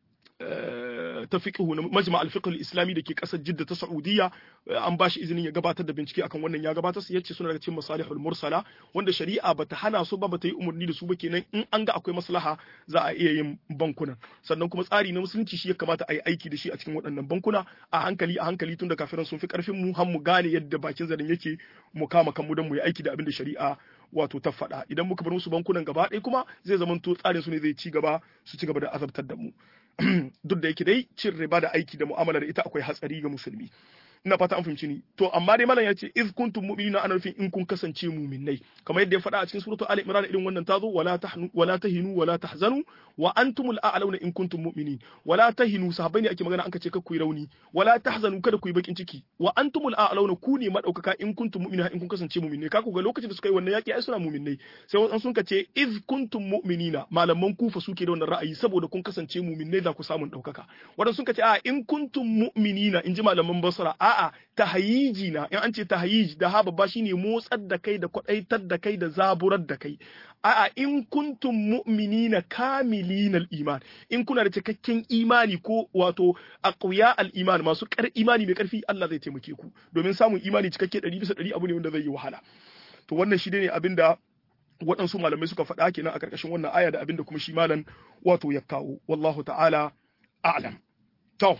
ta fiqhu na majma al-fiqh al-islami da ke kasar Jidda ta Saudiya an bashi izinin ya gabatar da bincike akan wannan ya gabatar su yace suna daga cikin masalihul mursala wanda shari'a bata hana su ba bata yi umarni da su ba kenan in an ga akwai maslaha za a iya yin bankuna sannan kuma tsari na musulunci shi ya kamata a yi aiki da shi a cikin waɗannan bankuna a hankali a hankali tun da kafiran sun fi karfin mu har mu gane yadda bakin zarin yake mu kama kanmu don mu yi aiki da abin da shari'a wato ta faɗa idan muka bar musu bankunan gaba ɗaya kuma zai zamanto tsarin su ne zai ci gaba su ci gaba da azabtar da mu duk da yake dai cin riba da aiki da mu'amala da ita akwai hatsari ga musulmi ina fata an fahimci ni to amma dai malam ya ce iz kuntum mu'minina ana nufin in kun kasance mu'minnai kamar yadda ya faɗa a cikin suratul ali imran irin wannan tazo wala tahnu wala tahinu wala tahzanu wa antumul a'launa in kuntum mu'minin wala tahinu sahabbai ne ake magana an kace kar ku yi rauni wala tahzanu kada ku yi bakin ciki wa antumul a'launa ku ne madaukaka in kuntum mu'minina in kun kasance mu'minnai ka ku ga lokacin da suka yi wannan yaki ai suna mu'minnai sai wasu sun kace iz kuntum mu'minina malaman kufa suke da wannan ra'ayi saboda kun kasance mu'minnai za ku samu daukaka wadansu sun kace a in kuntum mu'minina in ji malaman basra a'a tahayiji na in an ce tahayiji da ha babba shine motsar da kai da kwadaitar da kai da zaburar da kai a'a in kuntum mu'minina kamilina al-iman in kuna da cikakken imani ko wato aqwiya al-iman masu kar imani mai karfi Allah zai taimake ku domin samun imani cikakke 100 bisa 100 abu ne wanda zai yi wahala to wannan shi ne abinda waɗansu malamai suka faɗa kenan a ƙarƙashin wannan aya da abinda kuma shi malam wato ya kawo wallahu ta'ala a'lam to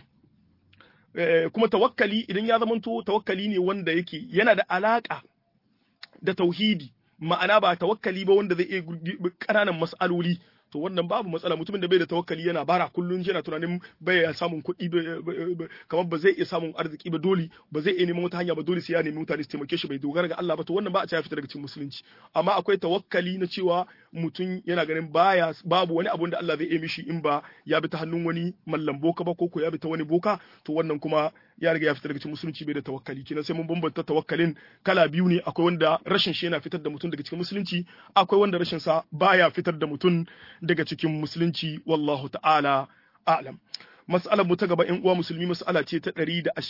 kuma tawakkali idan ya zamanto tawakkali ne wanda yake yana da alaka da tauhidi ma'ana ba tawakkali ba wanda zai iya ƙananan mas'aloli to wannan babu matsala mutumin da bai da tawakkali yana bara kullun yana tunanin bai ya samun kuɗi kamar ba zai iya samun arziki ba dole ba zai iya neman wata hanya ba dole sai ya nemi mutane su taimake shi bai dogara ga Allah ba to wannan ba a ce ya fita daga cikin musulunci amma akwai tawakkali na cewa mutum yana ganin baya babu wani abu da Allah zai iya mishi in ba ya bi ta hannun wani mallam boka ba ko ko ya bi ta wani boka to wannan kuma ya riga ya fita daga cikin musulunci bai da tawakkali kenan sai mun bambanta tawakkalin kala biyu ne akwai wanda rashin shi yana fitar da mutum daga cikin musulunci akwai wanda rashin sa baya fitar da mutum daga cikin musulunci wallahu ta'ala a'lam mas'alar mu ta gaba in uwa musulmi mas'ala ce ta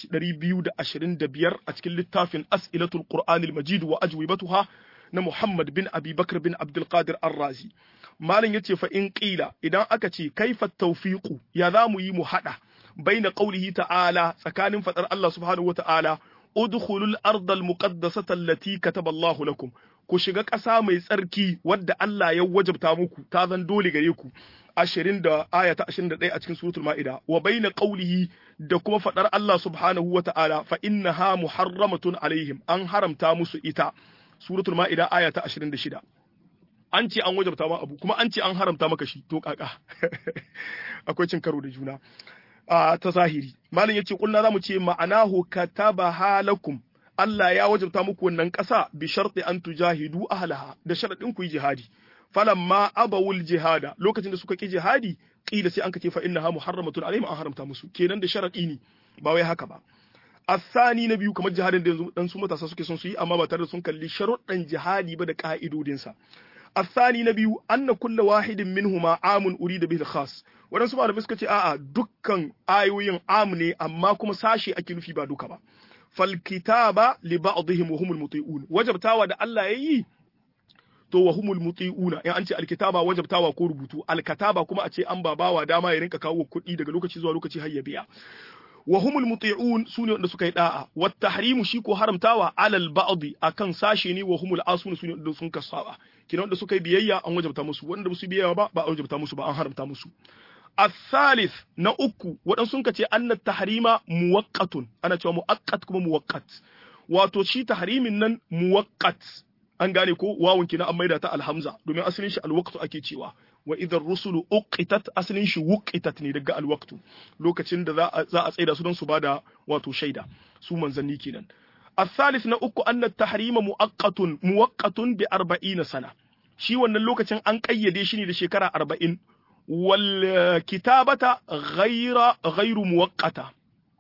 225 a cikin littafin as'ilatul qur'anil majid wa ajwibatuha na Muhammad bin Abi Bakr bin Abdul Qadir Ar-Razi malin yace fa in qila idan aka ce kaifa tawfiqu ya za mu yi mu hada baina qawlihi ta'ala tsakanin fadar Allah subhanahu wa ta'ala udkhulul ardal muqaddasata allati kataba Allah lakum ku shiga ƙasa mai tsarki wadda Allah ya wajabta muku ta zan dole gare ku ashirin da aya ta ashirin da ɗaya a cikin suratul ma'ida wa baina qawlihi da kuma faɗar Allah subhanahu wa ta'ala fa innaha muharramatun alaihim an haramta musu ita suratul ma'ida aya ta ashirin da shida an ce an wajabta ma abu kuma an ce an haramta maka shi to kaka akwai cin karo da juna a ta zahiri malam yace kullu zamu ce ma'anahu kataba halakum Allah ya wajabta muku wannan ƙasa bi sharti an tujahidu ahlaha da sharadin ku yi jihadi falamma abawul jihada lokacin da suka ki jihadi qila sai an kace fa innaha muharramatun alaihim an haramta musu kenan da sharadi ne ba wai haka ba asani na biyu kamar jihadin da dan su matasa suke son su yi amma ba tare da sun kalli sharuɗan jihadi ba da ka'idodinsa الثاني نبي أن كل واحد منهما عام أريد به الخاص waɗansu malamai suka ce a'a dukkan ayoyin am ne amma kuma sashe ake nufi ba duka ba fal kitaba li ba'dihim wa humul muti'un wajabtawa da Allah yayi to wa humul muti'una in an ce alkitaba wajabtawa ko rubutu alkataba kuma a ce an babawa dama ya rinka kawo kuɗi daga lokaci zuwa lokaci har ya biya wa humul muti'un sune wanda suka yi da'a wat tahrimu shi ko haramtawa alal ba'd akan sashe ne wa humul asun sune wanda sun kasaba kina wanda suka yi biyayya an wajabta musu wanda ba su biyayya ba ba an wajabta musu ba an haramta musu الثالث na uku waɗansu sun ce anna tahrima muwaqqatun ana cewa muwaqqat kuma muwaqqat wato shi tahrimin nan muwaqqat an gane ko wawun kina an maida ta alhamza domin asalin shi alwaqtu ake cewa wa idar rusulu uqitat asalin shi wuqitat ne daga alwaqtu lokacin da za a tsaida su don su bada wato shaida su manzanni kenan الثالث na uku anna tahrima muwaqqatun muwaqqatun bi 40 sana shi wannan lokacin an kayyade shi ne da shekara 40 wal kitabata ghayra ghayru muwaqqata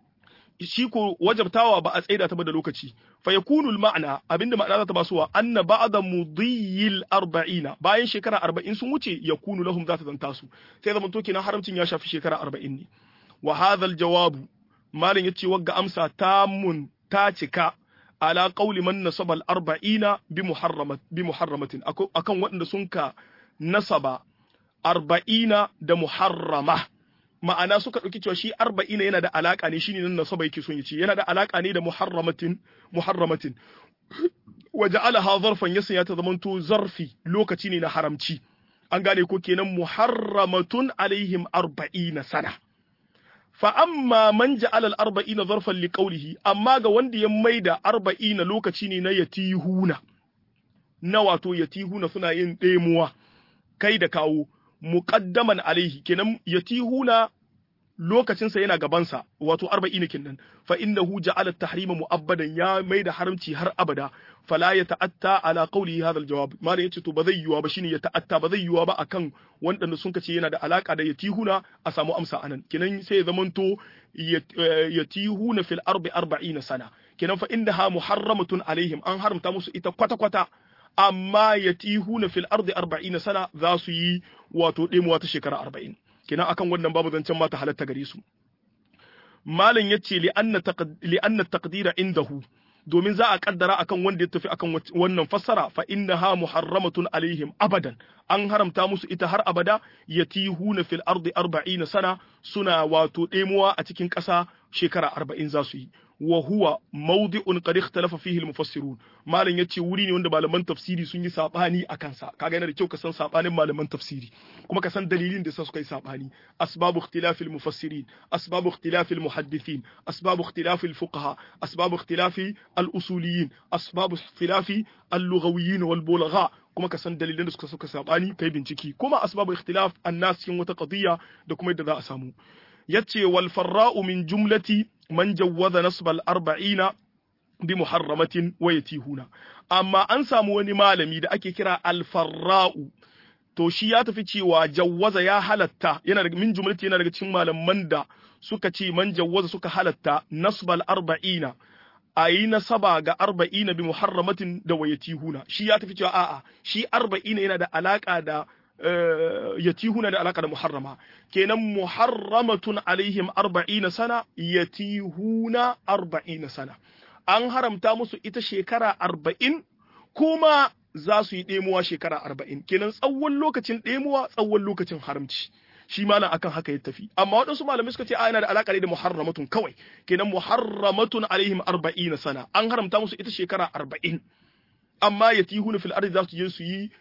shi ko wajabtawa ba a tsaida ta ba da lokaci fa yakunu ma'ana abinda ma'ana za ta basuwa anna ba'da mudiyil 40 bayan shekara 40 sun wuce yakunu lahum za ta zanta su sai zaman to kenan haramcin ya shafi shekara 40 ne wa hadha al jawab malin yace wagga amsa tamun ta cika ala qawli man nasaba al 40 bi muharramat bi muharramatin akan waɗanda sun ka nasaba 40 da muharrama ma'ana suka ɗauki cewa shi arba'ina yana da alaƙa ne shine nan nasaba yake son ya ce yana da alaƙa ne da muharramatin muharramatin wa ja'alaha zarfan ya sanya ta zamanto zarfi lokaci ne na haramci an gane ko kenan muharramatun alaihim arba'ina sana fa amma man ja'ala al-arba'ina zarfan li qawlihi amma ga wanda ya maida arba'ina lokaci ne na yatihuna na wato yatihuna suna yin ɗemuwa kai da kawo muqaddaman alaihi kenan yatihuna lokacinsa yana gabansa wato arba'ina kenan fa innahu ja'ala at-tahrima mu'abbadan ya mai da haramci har abada fala ya ta'atta ala qawli hadha al-jawab malai yace to ba zai yiwa ba shine ya ta'atta ba zai yiwa ba akan wanda sun kace yana da alaka da yatihuna a samu amsa anan kenan sai ya zamanto yatihuna fil ardi 40 sana kenan fa innaha muharramatun alaihim an haramta musu ita kwata kwata amma yatihuna fil ardi 40 sana za su yi wato demuwa ta shekara 40 kenan akan wannan babu zancen mata halatta gare su malam yace li anna li anna taqdira indahu domin za a kaddara akan wanda ya tafi akan wannan fassara fa innaha muharramatun alaihim abadan an haramta musu ita har abada yatihuna fil ardi 40 sana suna wato demuwa a cikin ƙasa shekara 40 za su yi wa huwa mawdi'un qad ikhtalafa fihi al-mufassirun malam yace wuri ne wanda malaman tafsiri sun yi sabani a kansa kaga yana da kyau ka san sabanin malaman tafsiri kuma ka san dalilin da suka yi sabani asbabu ikhtilafi al-mufassirin asbabu ikhtilafi al-muhaddithin asbabu ikhtilafi al-fuqaha asbabu ikhtilafi al-usuliyin asbabu ikhtilafi al-lughawiyyin wal bulagha kuma ka san dalilan da suka suka sabani kai binciki kuma asbabu ikhtilaf an-nas cikin wata qadiyya da kuma yadda za a samu yace wal farra'u min jumlati man jawwaza nasbal arba'ina bi muharramatin wa yatihuna amma an samu wani malami da ake kira al-farra'u to shi ya tafi cewa jawwaza ya halatta yana daga min jumlati yana daga cikin malaman da suka ce man jawwaza suka halatta nasbal arba'ina a yi nasaba ga arba'ina bi muharramatin da wa yatihuna shi ya tafi cewa a'a shi arba'ina yana da alaka da yatihuna da alaka da muharrama kenan muharramatun alaihim arba'ina sana yatihuna arba'ina sana an haramta musu ita shekara arba'in kuma za su yi ɗemuwa shekara arba'in kenan tsawon lokacin ɗemuwa tsawon lokacin haramci shi ma akan haka ya tafi amma waɗansu malamai suka ce a yana da alaƙa da muharramatun kawai kenan muharramatun alaihim arba'ina sana an haramta musu ita shekara arba'in amma ya tihuna fil ardi za su je su yi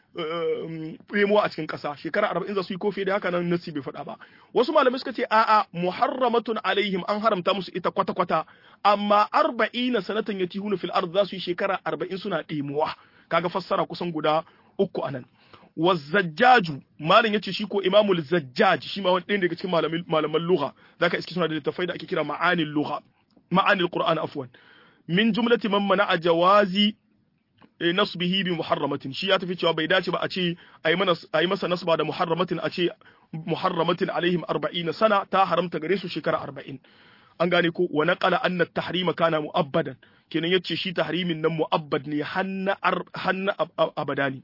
remuwa a cikin ƙasa shekara arba'in za su yi kofi da haka nan nasi bai faɗa ba wasu malamai suka ce a'a muharramatun alaihim an haramta musu ita kwata kwata amma arba'ina sanatan ya tihuna fil ardi za su yi shekara arba'in suna ɗemuwa kaga fassara kusan guda uku anan wazzajjaju malam yace shi ko imamul zajjaj shi ma wani ɗaya daga cikin malaman lugha zaka iske suna da littafai da ake kira ma'anil lugha ma'anil qur'an afwan min jumlati man mana'a jawazi nasbihi bi muharramatin shi ya tafi cewa bai dace ba a ce a yi masa nasba da muharramatin a ce muharramatin alaihim arba'in sana ta haramta gare su shekara arba'in an gane ko wa naqala anna tahrima kana mu'abbadan kenan yace shi tahrimin nan mu'abbad ne hanna hanna abadani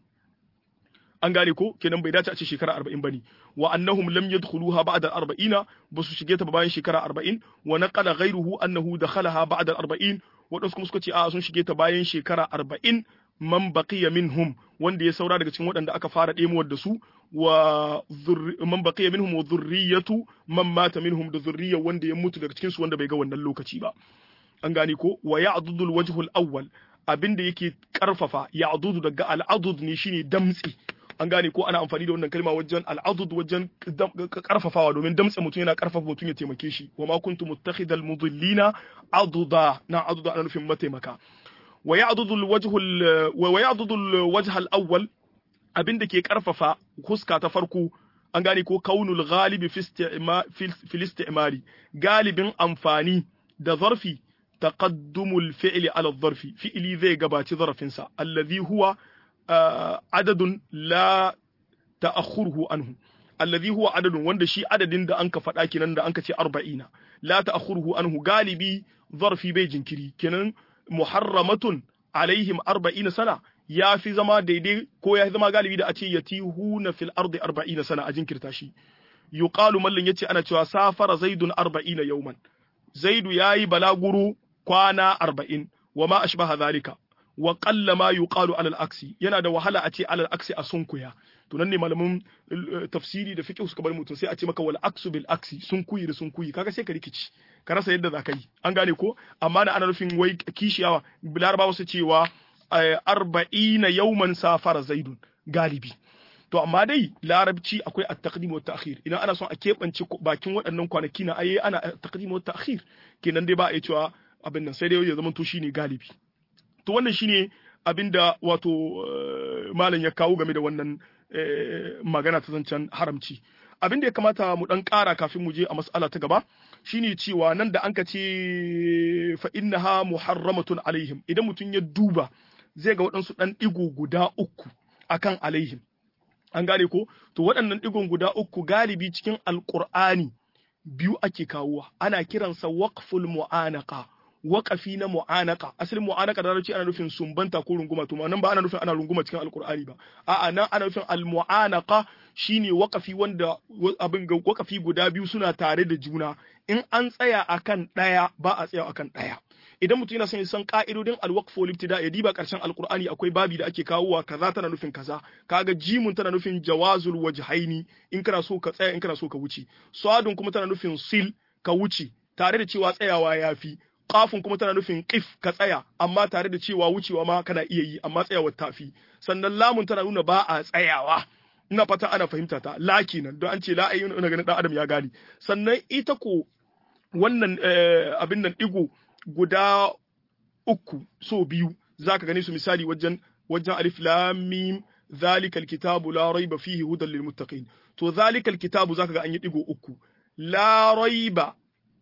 an gane ko kenan bai dace a ce shekara arba'in bane wa annahum lam yadkhuluha ba'da arba'ina ba su shige ta bayan shekara arba'in wa naqala ghayruhu annahu dakhalaha ba'da arba'in waɗansu kuma suka ce a sun shige ta bayan shekara arba'in man baqiya minhum wanda ya saura daga cikin waɗanda aka fara ɗemuwar da su wa man baqiya minhum wa dhurriyyatu man mata minhum da zurriyar wanda ya mutu daga cikin su wanda bai ga wannan lokaci ba an gane ko wa ya'dudul wajhul awwal abinda yake karfafa ya'dudu daga al'adud ne shine damtsi an gane ko ana amfani da wannan kalma wajen al'adud wajen karfafawa domin damtse mutum yana karfafa mutum ya taimake shi wa ma kuntu muttakhidal mudillina aduda na aduda ana nufin mataimaka wa ya'dudul wajhul wa ya'dudul wajh al-awwal abinda ke karfafa huska ta farko an gane ko kaunul ghalibi fi istimali galibin amfani da zarfi taqaddumul fi'li ala zarfi fi'li zai gabaci zarfinsa alladhi huwa adadun la ta'akhuruhu anhu alladhi huwa adadun wanda shi adadin da anka faɗa kenan da anka ce 40 la ta'akhuruhu anhu galibi zarfi bai jinkiri kenan muharramatun alaihim 40 sana ya fi zama daidai ko ya zama galibi da a ce yatihuna fil ardi 40 sana a jinkirta shi yuqalu mallin yace ana cewa safara zaidun 40 yawman zaidu yayi balaguro kwana 40 wa ma ashbaha zalika wa qalla ma yuqalu ala al-aksi yana da wahala a ce ala al-aksi a sunkuya to nan ne malamin tafsiri da fiqh suka bar mutum sai a ce maka wal aksu bil aksi sunkuyi da sunkuyi kaga sai ka rikici ka rasa yadda za ka yi an gane ko amma na ana nufin wai kishiyawa larabawa su cewa arba'ina yawman safara zaidun galibi to amma dai larabci akwai at-taqdim wa ta'khir idan ana son a keɓance bakin waɗannan kwanaki na aye ana at-taqdim wa ta'khir kenan dai ba a yi cewa abin nan sai dai ya zama to shine galibi to wannan shine abinda wato malam ya kawo game da wannan magana ta zancen haramci abin da ya kamata mu dan ƙara kafin mu je a mas'ala ta gaba shine cewa nan da anka ce fa innaha muharramatun alaihim idan mutum ya duba zai ga waɗansu ɗan ɗigo guda uku akan alaihim an gane ko to waɗannan ɗigon guda uku galibi cikin alƙur'ani biyu ake kawowa ana kiransa waqful mu'anaka waƙafi na mu'anaka asalin mu'anaka da larabci ana nufin sumbanta ko runguma to nan ba ana nufin ana runguma cikin alkur'ani ba a'a nan ana nufin almu'anaka shine waƙafi wanda abin ga waƙafi guda biyu suna tare da juna in an tsaya akan ɗaya ba a tsaya akan ɗaya idan mutum yana son ya san ka'idodin alwaqf wal ibtida ya diba karshen alqur'ani akwai babi da ake kawowa kaza tana nufin kaza kaga jimun tana nufin jawazul wajhaini in kana so ka tsaya in kana so ka wuce sadun kuma tana nufin sil ka wuce tare da cewa tsayawa yafi kafin kuma tana nufin qif ka tsaya amma tare da cewa wucewa ma kana iya yi amma tsayawar tafi sannan lamun tana nuna ba a tsayawa ina fata ana fahimta ta la kenan don an ce la ayyuna ina ganin dan adam ya gane sannan ita ko wannan abin nan digo guda uku so biyu zaka gani su misali wajen wajen alif lam mim zalika alkitabu la raiba fihi hudan lil muttaqin to zalika alkitabu zaka ga an yi digo uku la raiba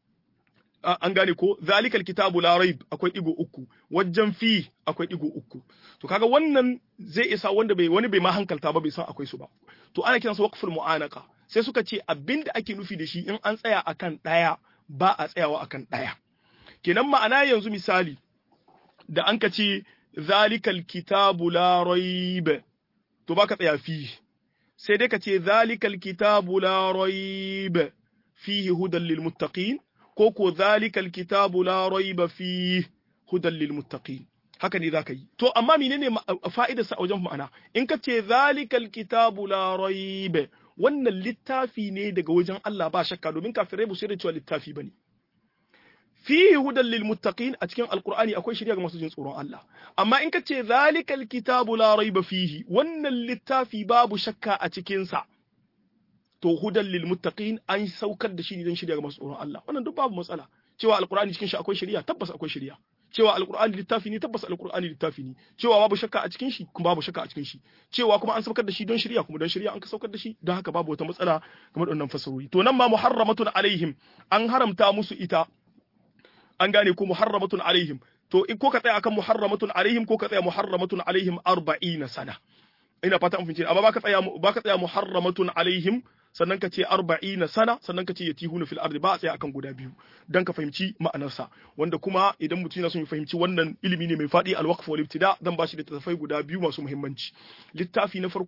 an gane ko zalikal kitabu la raib akwai digo uku wajen fi akwai digo uku to kaga wannan zai isa wanda bai wani bai ma hankalta ba bai san akwai su ba to ana kiransa waqful mu'anaka sai suka ce abinda ake nufi da shi in an tsaya akan daya ba a tsayawa akan daya kenan ma'ana yanzu misali da an ka ce zalikal kitabu la raib to baka tsaya fi sai dai ka ce zalikal kitabu la raib fihi hudan lil muttaqin ko ko zalikal kitabu la raiba fi hudan lil muttaqin haka ne zaka yi to amma menene fa'idar sa a wajen ma'ana in ka ce zalikal kitabu la raiba wannan littafi ne daga wajen Allah ba shakka domin kafirai ba su da cewa littafi bane fihi hudan lil muttaqin a cikin alqur'ani akwai shari'a ga masu jin tsoron Allah amma in ka ce zalikal kitabu la raiba fihi wannan littafi babu shakka a cikin sa to hudan lil muttaqin an saukar da shi ne don shirya ga masu tsoron Allah wannan duk babu matsala cewa alqur'ani cikin shi akwai shari'a tabbas akwai shari'a cewa alqur'ani littafi ne tabbas alqur'ani littafi ne cewa babu shakka a cikin shi kuma babu shakka a cikin shi cewa kuma an saukar da shi don shari'a kuma don shari'a an ka saukar da shi don haka babu wata matsala game da wannan fasarori to nan ma muharramatun alaihim an haramta musu ita an gane ko muharramatun alaihim to in ko ka tsaya akan muharramatun alaihim ko ka tsaya muharramatun alaihim 40 sana ina fata an fince amma baka tsaya baka tsaya muharramatun alaihim sannan ka ce arba'ina sana sannan ka ce yatihuna fil ardi ba a tsaya akan guda biyu dan ka fahimci ma'anarsa wanda kuma idan mutum yana son ya fahimci wannan ilimi ne mai faɗi alwaqf wal ibtida zan bashi da tafai guda biyu masu muhimmanci littafi na farko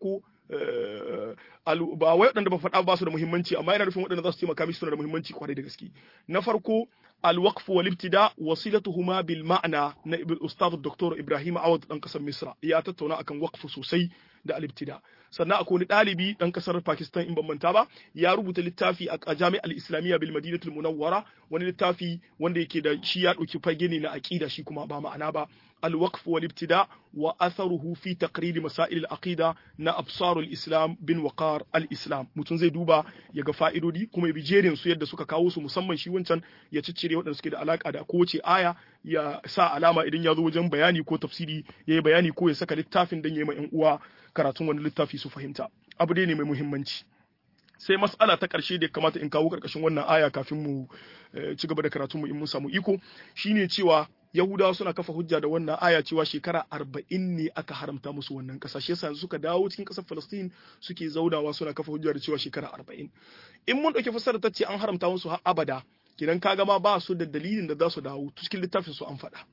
ba wai waɗanda ba faɗa ba su da muhimmanci amma yana nufin waɗanda za su taimaka mishi suna da muhimmanci kwarai da gaske na farko الوقف والابتداء وصلتهما بالمعنى na الاستاذ الدكتور ابراهيم عوض dan kasar misra ya tattauna akan waqf sosai da al-ibtida sannan akwai wani ɗalibi dan kasar pakistan in ban manta ba ya rubuta littafi a jami'ar islamiyya bil madinatul munawwara wani littafi wanda yake da shi ya ɗauki fage ne na aqida shi kuma ba ma'ana ba الوقف والابتداء وأثره في تقرير مسائل العقيدة نا أبصار الإسلام بن وقار الإسلام متون زي دوبا يغا فائدودي كما بجيرين سو يدda suka kawo su musamman shi wancan ya ciccire waɗanda suke da alaka da kowace aya ya sa alama idan ya zo wajen bayani ko tafsiri ya yi bayani ko ya saka littafin don ya yi ma 'yan uwa karatun wani littafi su fahimta abu dai ne mai muhimmanci sai mas'ala ta ƙarshe da kamata in kawo ƙarƙashin wannan aya kafin mu ci gaba da karatun mu in mun samu iko shine cewa Yahudawa suna kafa hujja da wannan aya cewa shekara arba'in ne aka haramta musu wannan ƙasa shi yasa suka dawo cikin ƙasar Falastin suke zaunawa suna kafa hujja da cewa shekara arba'in in mun ɗauki fassarar ta ce an haramta musu har abada kidan kaga ma ba su da dalilin da za su dawo cikin littafin su an faɗa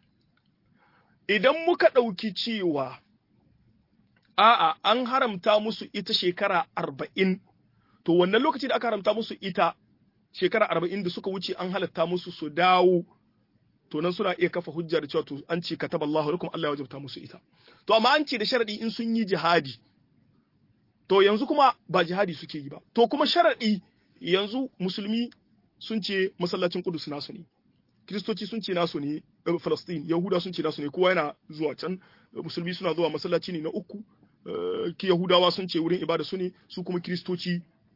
idan muka ɗauki cewa a'a an haramta musu ita shekara arba'in to wannan lokaci da aka haramta musu ita shekara arba'in da suka wuce an halatta musu su dawo to nan suna iya kafa hujja da cewa to an ce kataba Allahu lakum Allah ya wajabta musu ita to amma an ce da sharadi in sun yi jihadi to yanzu kuma ba jihadi suke yi ba to kuma sharadi yanzu musulmi sun ce masallacin Qudus nasu ne Kiristoci sun ce nasu ne Palestine Yahuda sun ce nasu ne kowa yana zuwa can musulmi suna zuwa masallaci ne na uku ki Yahudawa sun ce wurin ibada su ne su kuma Kiristoci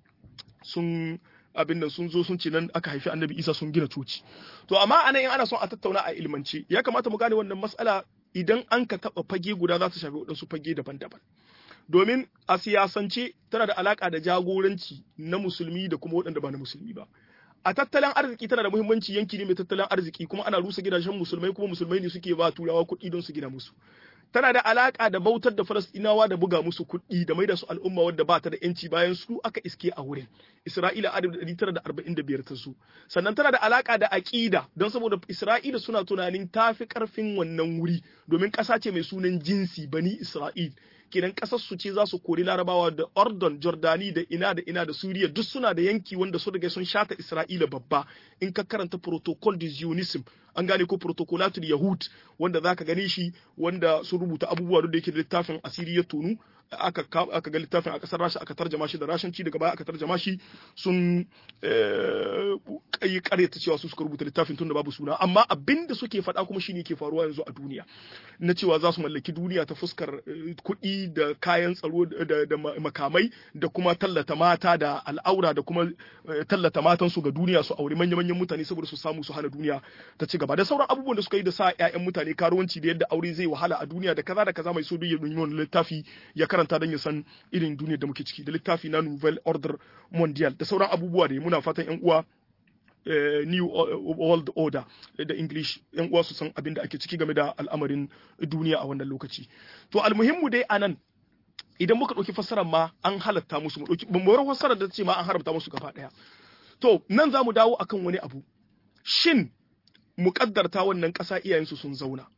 sun abin nan sun zo sun ce nan aka haifi annabi isa sun gina coci to amma anan in ana son a tattauna a ilmance ya kamata mu gane wannan mas'ala idan an ka taba fage guda za ta shafi waɗansu fage daban-daban domin a siyasance tana da alaka da jagoranci na musulmi da kuma waɗanda ba na musulmi ba a tattalin arziki tana da muhimmanci yanki ne mai tattalin arziki kuma ana rusa gidajen musulmai kuma musulmai ne suke ba turawa kuɗi don su gina musu tana da alaka da bautar da Falastinawa da buga musu kuɗi da maida su al'umma wadda ba ta da yanci bayan su aka iske a wurin Isra'ila a 1945 ta su sannan tana da alaka da aƙida don saboda Isra'ila suna tunanin tafi karfin wannan wuri domin ƙasa ce mai sunan jinsi bani Isra'il kenan ƙasar su ce za su kori larabawa da Ordon Jordani da ina da ina da Suriya duk suna da yanki wanda su daga sun shata Isra'ila babba in ka karanta protocol de Zionism an gane ko protocolatul yahud wanda zaka gane shi wanda sun rubuta abubuwa da yake da littafin asiri ya tonu aka aka ga littafin a kasar Rasha aka tarjama shi da Rashanci daga baya aka tarjama shi sun kai karyata cewa su suka rubuta littafin tun da babu suna amma abinda suke faɗa kuma shine ke faruwa yanzu a duniya na cewa za su mallaki duniya ta fuskar kuɗi da kayan tsaro da makamai da kuma tallata mata da al'aura da kuma tallata matansu ga duniya su auri manya-manyan mutane saboda su samu su hana duniya ta ci gaba da sauran abubuwan da suka yi da sa 'ya'yan mutane karuwanci da yadda aure zai wahala a duniya da kaza da kaza mai so duk ya wani littafi ya karanta don ya san irin duniyar da muke ciki da littafi na nouvelle order mondial da sauran abubuwa da muna fatan 'yan uwa new world order da english yan uwa su san abin da ake ciki game da al'amarin duniya a wannan lokaci to almuhimmu dai anan idan muka ɗauki fassarar ma an halatta musu mu ɗauki mu fassarar da ce ma an haramta musu gaba ɗaya to nan za mu dawo akan wani abu shin muƙaddarta wannan ƙasa iyayensu sun zauna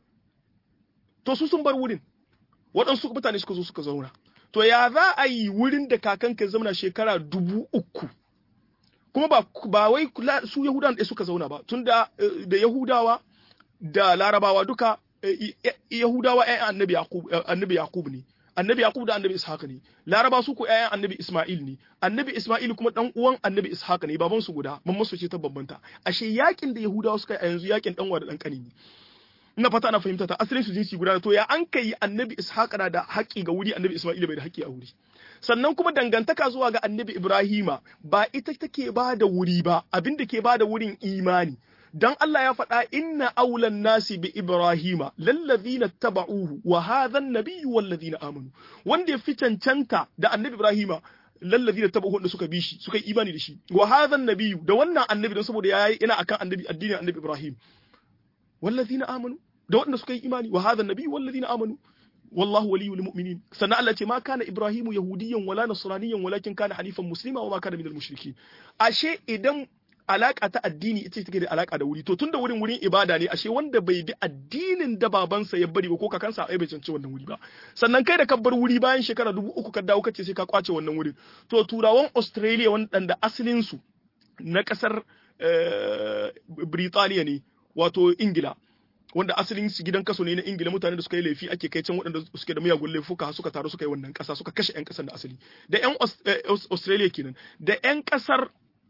to su sun bar wurin waɗansu mutane suka zo suka zauna to ya za a yi wurin da kakanka zauna shekara dubu uku kuma ba, ba wai su yahudawan ɗaya suka zauna ba tun da, da yahudawa da larabawa duka yahudawa ‘ya'yan annabi yaqub annabi yaqub ne annabi yaqub da annabi ishaq ne laraba su ko ‘ya'yan annabi isma'il ne annabi isma'il kuma dan uwan annabi ishaq ne baban su guda mamman su ce ta bambanta ashe yakin da yahudawa suka yi a yanzu yakin dan da dan kani ne ina fata ana fahimta ta asalin su jinsi guda to ya an kai annabi ishaq na da haƙƙi ga wuri annabi isma'il bai da haƙƙi a wuri sannan kuma dangantaka zuwa ga annabi ibrahima ba ita take ba da wuri ba abin da ke ba da wurin imani dan Allah ya faɗa inna aulan nasi bi ibrahima lallazina taba'uhu wa hadha an-nabiyyu wallazina amanu wanda ya fi cancanta da annabi ibrahima lallazina taba'uhu wanda suka bi shi suka yi imani da shi wa hadha an-nabiyyu da wannan annabi don saboda yayi ina akan annabi addinin annabi ibrahim wallazina amanu da wanda suka yi imani wa hadha an-nabiyyu wallazina amanu والله ولي المؤمنين سنة التي ما كان إبراهيم يهوديا ولا نصرانيا ولكن كان حنيفا مسلما وما كان من المشركين أشيء إذن alaka ta addini ita take da alaka da wuri to tunda wurin wurin ibada ne ashe wanda bai bi addinin da babansa ya bari ba ko kakansa ai bai cancanci wannan wuri ba sannan kai da ka bar wuri bayan shekara dubu uku ka dawo kace sai ka kwace wannan wurin to turawan Australia wanda asalin su na kasar Britaniya ne wato Ingila wanda asalin su gidan kaso ne na Ingila mutane da suka yi laifi ake kai can waɗanda suke da miyagun laifuka suka taru suka yi wannan ƙasa suka kashe 'yan ƙasar da asali da 'yan Australia kenan da 'yan ƙasar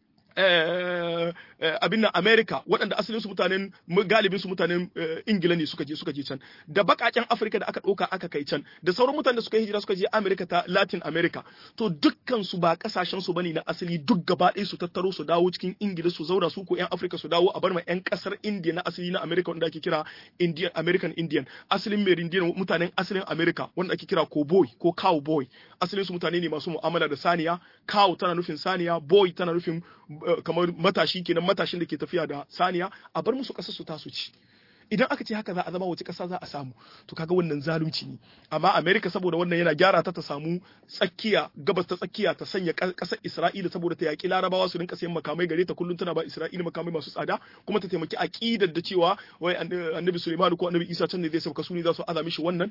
abin nan America waɗanda asalin su mutanen galibin su mutanen Ingila ne suka je suka je can da bakaken Afirka da aka ɗauka aka kai can da sauran mutanen da suka hijira suka je America ta Latin America to dukkan su ba kasashen su bane na asali duk gaba ɗaya su tattaro su dawo cikin Ingila su zauna su ko ƴan Afirka su dawo a bar ma ƴan ƙasar India na asali na America wanda ake kira Indian American Indian asalin Merindian mutanen asalin America wanda ake kira cowboy ko cowboy asalin su mutane ne masu mu'amala da saniya cow tana nufin saniya boy tana nufin kamar matashi kenan matashin da ke tafiya da saniya a bar musu ƙasar su tasu ci idan aka ce haka za a zama wace ƙasa za a samu to kaga wannan zalunci ne amma America saboda wannan yana gyara ta ta samu tsakiya gabas ta tsakiya ta sanya ƙasar Isra'ila saboda ta yaƙi Larabawa su rinka sayan makamai gare ta kullum tana ba Isra'ila makamai masu tsada kuma ta taimaki aqidar da cewa wai Annabi Sulaiman ko Annabi Isa can ne zai sauka su ne za su azami shi wannan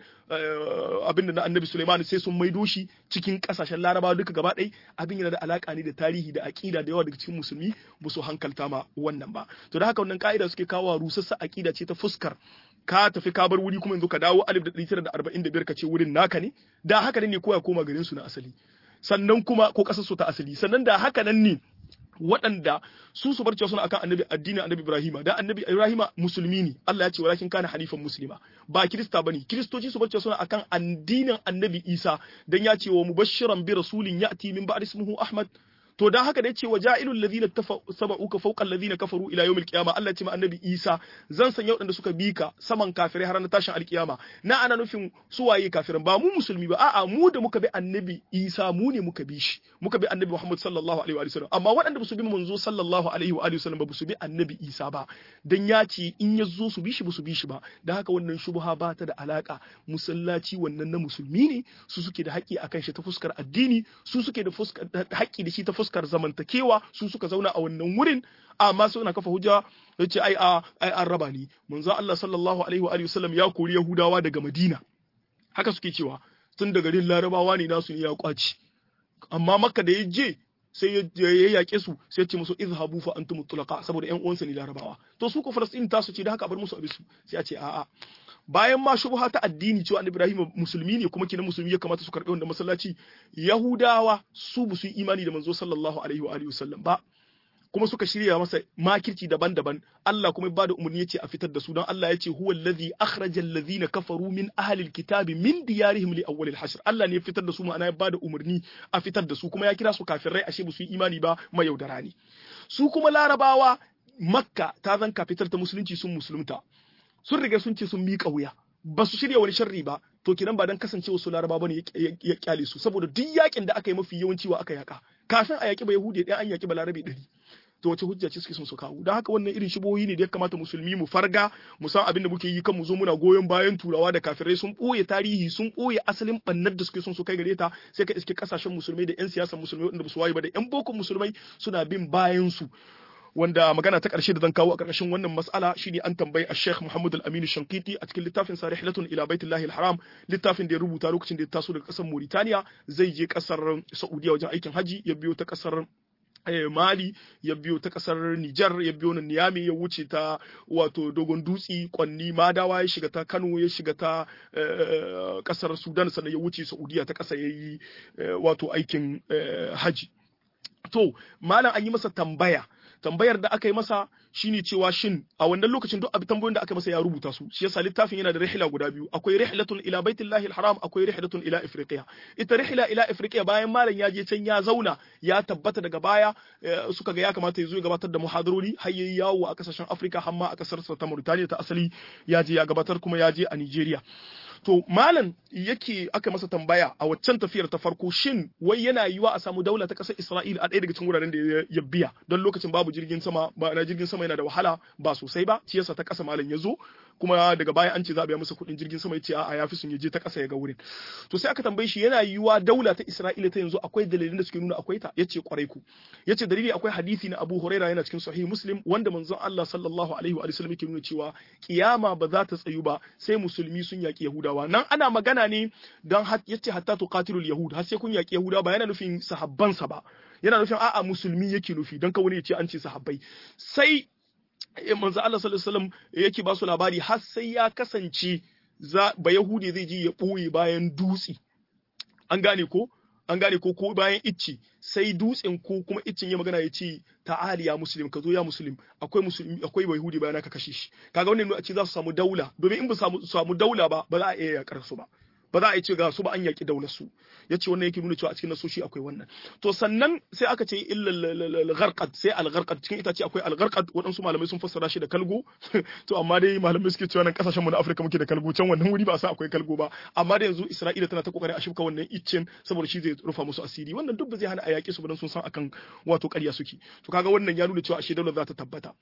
abin da na Annabi Sulaiman sai sun maido shi cikin ƙasashen Larabawa duka gaba ɗaya abin yana da alaka ne da tarihi da aqida da yawa daga cikin musulmi ba su hankalta ma wannan ba to da haka wannan ka'ida suke kawo rusassa aqida ce ta fuskar ka tafi ka bar wuri kuma yanzu ka dawo 1945 ka ce wurin naka ne da haka ne ko ya koma garin su na asali sannan kuma ko kasar su ta asali sannan da haka nan ne waɗanda su su bar cewa suna akan annabi addinin annabi Ibrahima da annabi Ibrahima musulmi ne Allah ya ce walakin kana hanifan muslima ba kirista bane kiristoci su bar cewa suna akan addinin annabi Isa dan ya ce wa mubashiran bi rasulin ya'ti min ba'di ismihi Ahmad to dan haka da yace wa ja'ilul ladina tabauka fawqa alladhina kafaru ila yawmil qiyama Allah ce ma annabi Isa zan sanya waɗanda suka bi ka saman kafirai har na tashin alkiyama na ana nufin su waye kafirin ba mu musulmi ba a'a mu da muka bi annabi Isa mu ne muka bi shi muka bi annabi Muhammad sallallahu alaihi wa sallam amma waɗanda ba su bi manzo sallallahu alaihi wa sallam ba su bi annabi Isa ba dan ya ce in ya zo su bi shi ba su bi shi ba dan haka wannan shubha ba ta da alaka musallaci wannan na musulmi ne su suke da haƙƙi akan shi ta fuskar addini su suke da fuskar haƙƙi da shi ta fuskar zamantakewa su suka zauna a wannan wurin amma suna kafa hujja ya ce ai ai an raba ni manzo Allah sallallahu alaihi wa alihi wasallam ya kori Yahudawa daga Madina haka suke cewa tun da garin Larabawa ne nasu ne ya kwaci amma Makka da ya je sai ya yaƙe su sai ya ce musu izhabu fa antum tulaqa saboda ƴan uwansa ne Larabawa to su ko Falastin tasu ce da haka bar musu abisu sai a ce a'a bayan ma shubha ta addini cewa annabi Ibrahim musulmi ne kuma kina musulmi ya kamata su karɓi wannan masallaci Yahudawa su bu su imani da manzo sallallahu alaihi wa alihi wasallam ba kuma suka shirya masa makirci daban-daban Allah kuma ba da umarni yace a fitar da su don Allah yace huwa allazi akhraja allazina kafaru min ahli alkitabi min diyarihim li awwal alhashr Allah ne ya fitar da su ma'ana ya ba da umarni a fitar da su kuma ya kira su kafirai ashe ba su yi imani ba mai yaudara ne su kuma larabawa makka ta zan kafitar ta musulunci sun musulunta sun riga sun ce sun miƙa wuya ba su shirya wani sharri ba to kenan ba dan kasancewa su laraba bane ya kyale su saboda duk yakin da aka yi mafi yawanci wa aka yaka kafin a yaki ba yahudi ɗaya an yaki ba larabe ɗari to wace hujja ce suke son su kawo don haka wannan irin shibohi ne da ya kamata musulmi mu farga mu san abin da muke yi kan mu zo muna goyon bayan turawa da kafirai sun ɓoye tarihi sun ɓoye asalin bannar da suke son su kai gare ta sai ka iske kasashen musulmai da yan siyasar musulmai wanda ba su waye ba da yan boko musulmai suna bin bayan su wanda magana ta ƙarshe da zan kawo a ƙarƙashin wannan mas'ala shine an tambayi a Sheikh Muhammad Al-Amin Shankiti a cikin littafin sa Rihlatun ila Baitullahi Al-Haram littafin da ya rubuta lokacin da ya taso daga ƙasar Mauritania zai je ƙasar Saudiya wajen aikin haji ya biyo ta ƙasar Mali ya biyo ta kasar Nijar ya biyo nan Niyami ya wuce ta wato Dogon Dutsi Kwanni Madawa ya shiga ta Kano ya shiga ta kasar Sudan sannan ya wuce Saudiya ta kasa yayi wato aikin haji to malam an yi masa tambaya tambayar da aka yi masa shine cewa shin a wannan lokacin duk abin tambayoyin da aka masa ya rubuta su shi yasa littafin yana da rihla guda biyu akwai rihlatun ila baitillahi alharam akwai rihlatun ila ifriqiya ita rihla ila ifriqiya bayan malam ya je can ya zauna ya tabbata daga baya suka ga ya kamata ya zo ya gabatar da muhadarori har yayi yawo a kasashen Afirka har ma a kasar ta Mauritania ta asali ya je ya gabatar kuma ya je a Nigeria to malam yake aka masa tambaya a waccan tafiyar ta farko shin wai yana yiwa a samu daula ta ƙasar Isra'ila a ɗaya daga cikin wuraren da ya biya don lokacin babu jirgin sama ba na jirgin sama yana da wahala ba sosai ba shi yasa ta ƙasa malam ya zo kuma daga baya an ce za a biya masa kuɗin jirgin sama yace a'a yafi sun je ta ƙasa ya ga wurin to sai aka tambaye shi yana yiwuwa daula ta Isra'ila ta yanzu akwai dalilin da suke nuna akwai ta yace kwarai ku yace dalili akwai hadisi na Abu Huraira yana cikin sahih Muslim wanda manzon Allah sallallahu alaihi wa sallam yake nuna cewa kiyama ba za ta tsayu ba sai musulmi sun yaki Yahudawa nan ana magana ne dan yace hatta tuqatilul yahud har sai kun yaki Yahudawa ba yana nufin sahabbansa ba yana nufin a'a musulmi yake nufi dan ka wani ya ce an ce sahabbai sai manzo Allah sallallahu alaihi wasallam yake ba su labari har sai ya kasance za ba Yahudi zai je ya ɓoye bayan dutse an gane ko an gane ko ko bayan icci sai dutsen ko kuma iccin ya magana ya ce ta'ali ya muslim ka zo ya muslim akwai musulmi akwai yahudi bayan ka kashe shi kaga wannan a ce za su samu daula domin in ba samu samu daula ba ba za a iya yakar su ba ba za a ce ga su ba an yaki daular su yace wannan yake nuna cewa a cikin nasoshi akwai wannan to sannan sai aka ce illa al-gharqad sai al-gharqad cikin itace akwai al-gharqad waɗansu malamai sun fassara shi da kalgo to amma dai malamai suke cewa nan kasashen mu na Afirka muke da kalgo can wannan wuri ba sa akwai kalgo ba amma da yanzu Isra'ila tana ta kokarin a shifka wannan iccen saboda shi zai rufa musu asiri wannan duk ba zai hana a yaƙi su ba dan sun san akan wato ƙarya suke to kaga wannan ya nuna cewa ashe daular za ta tabbata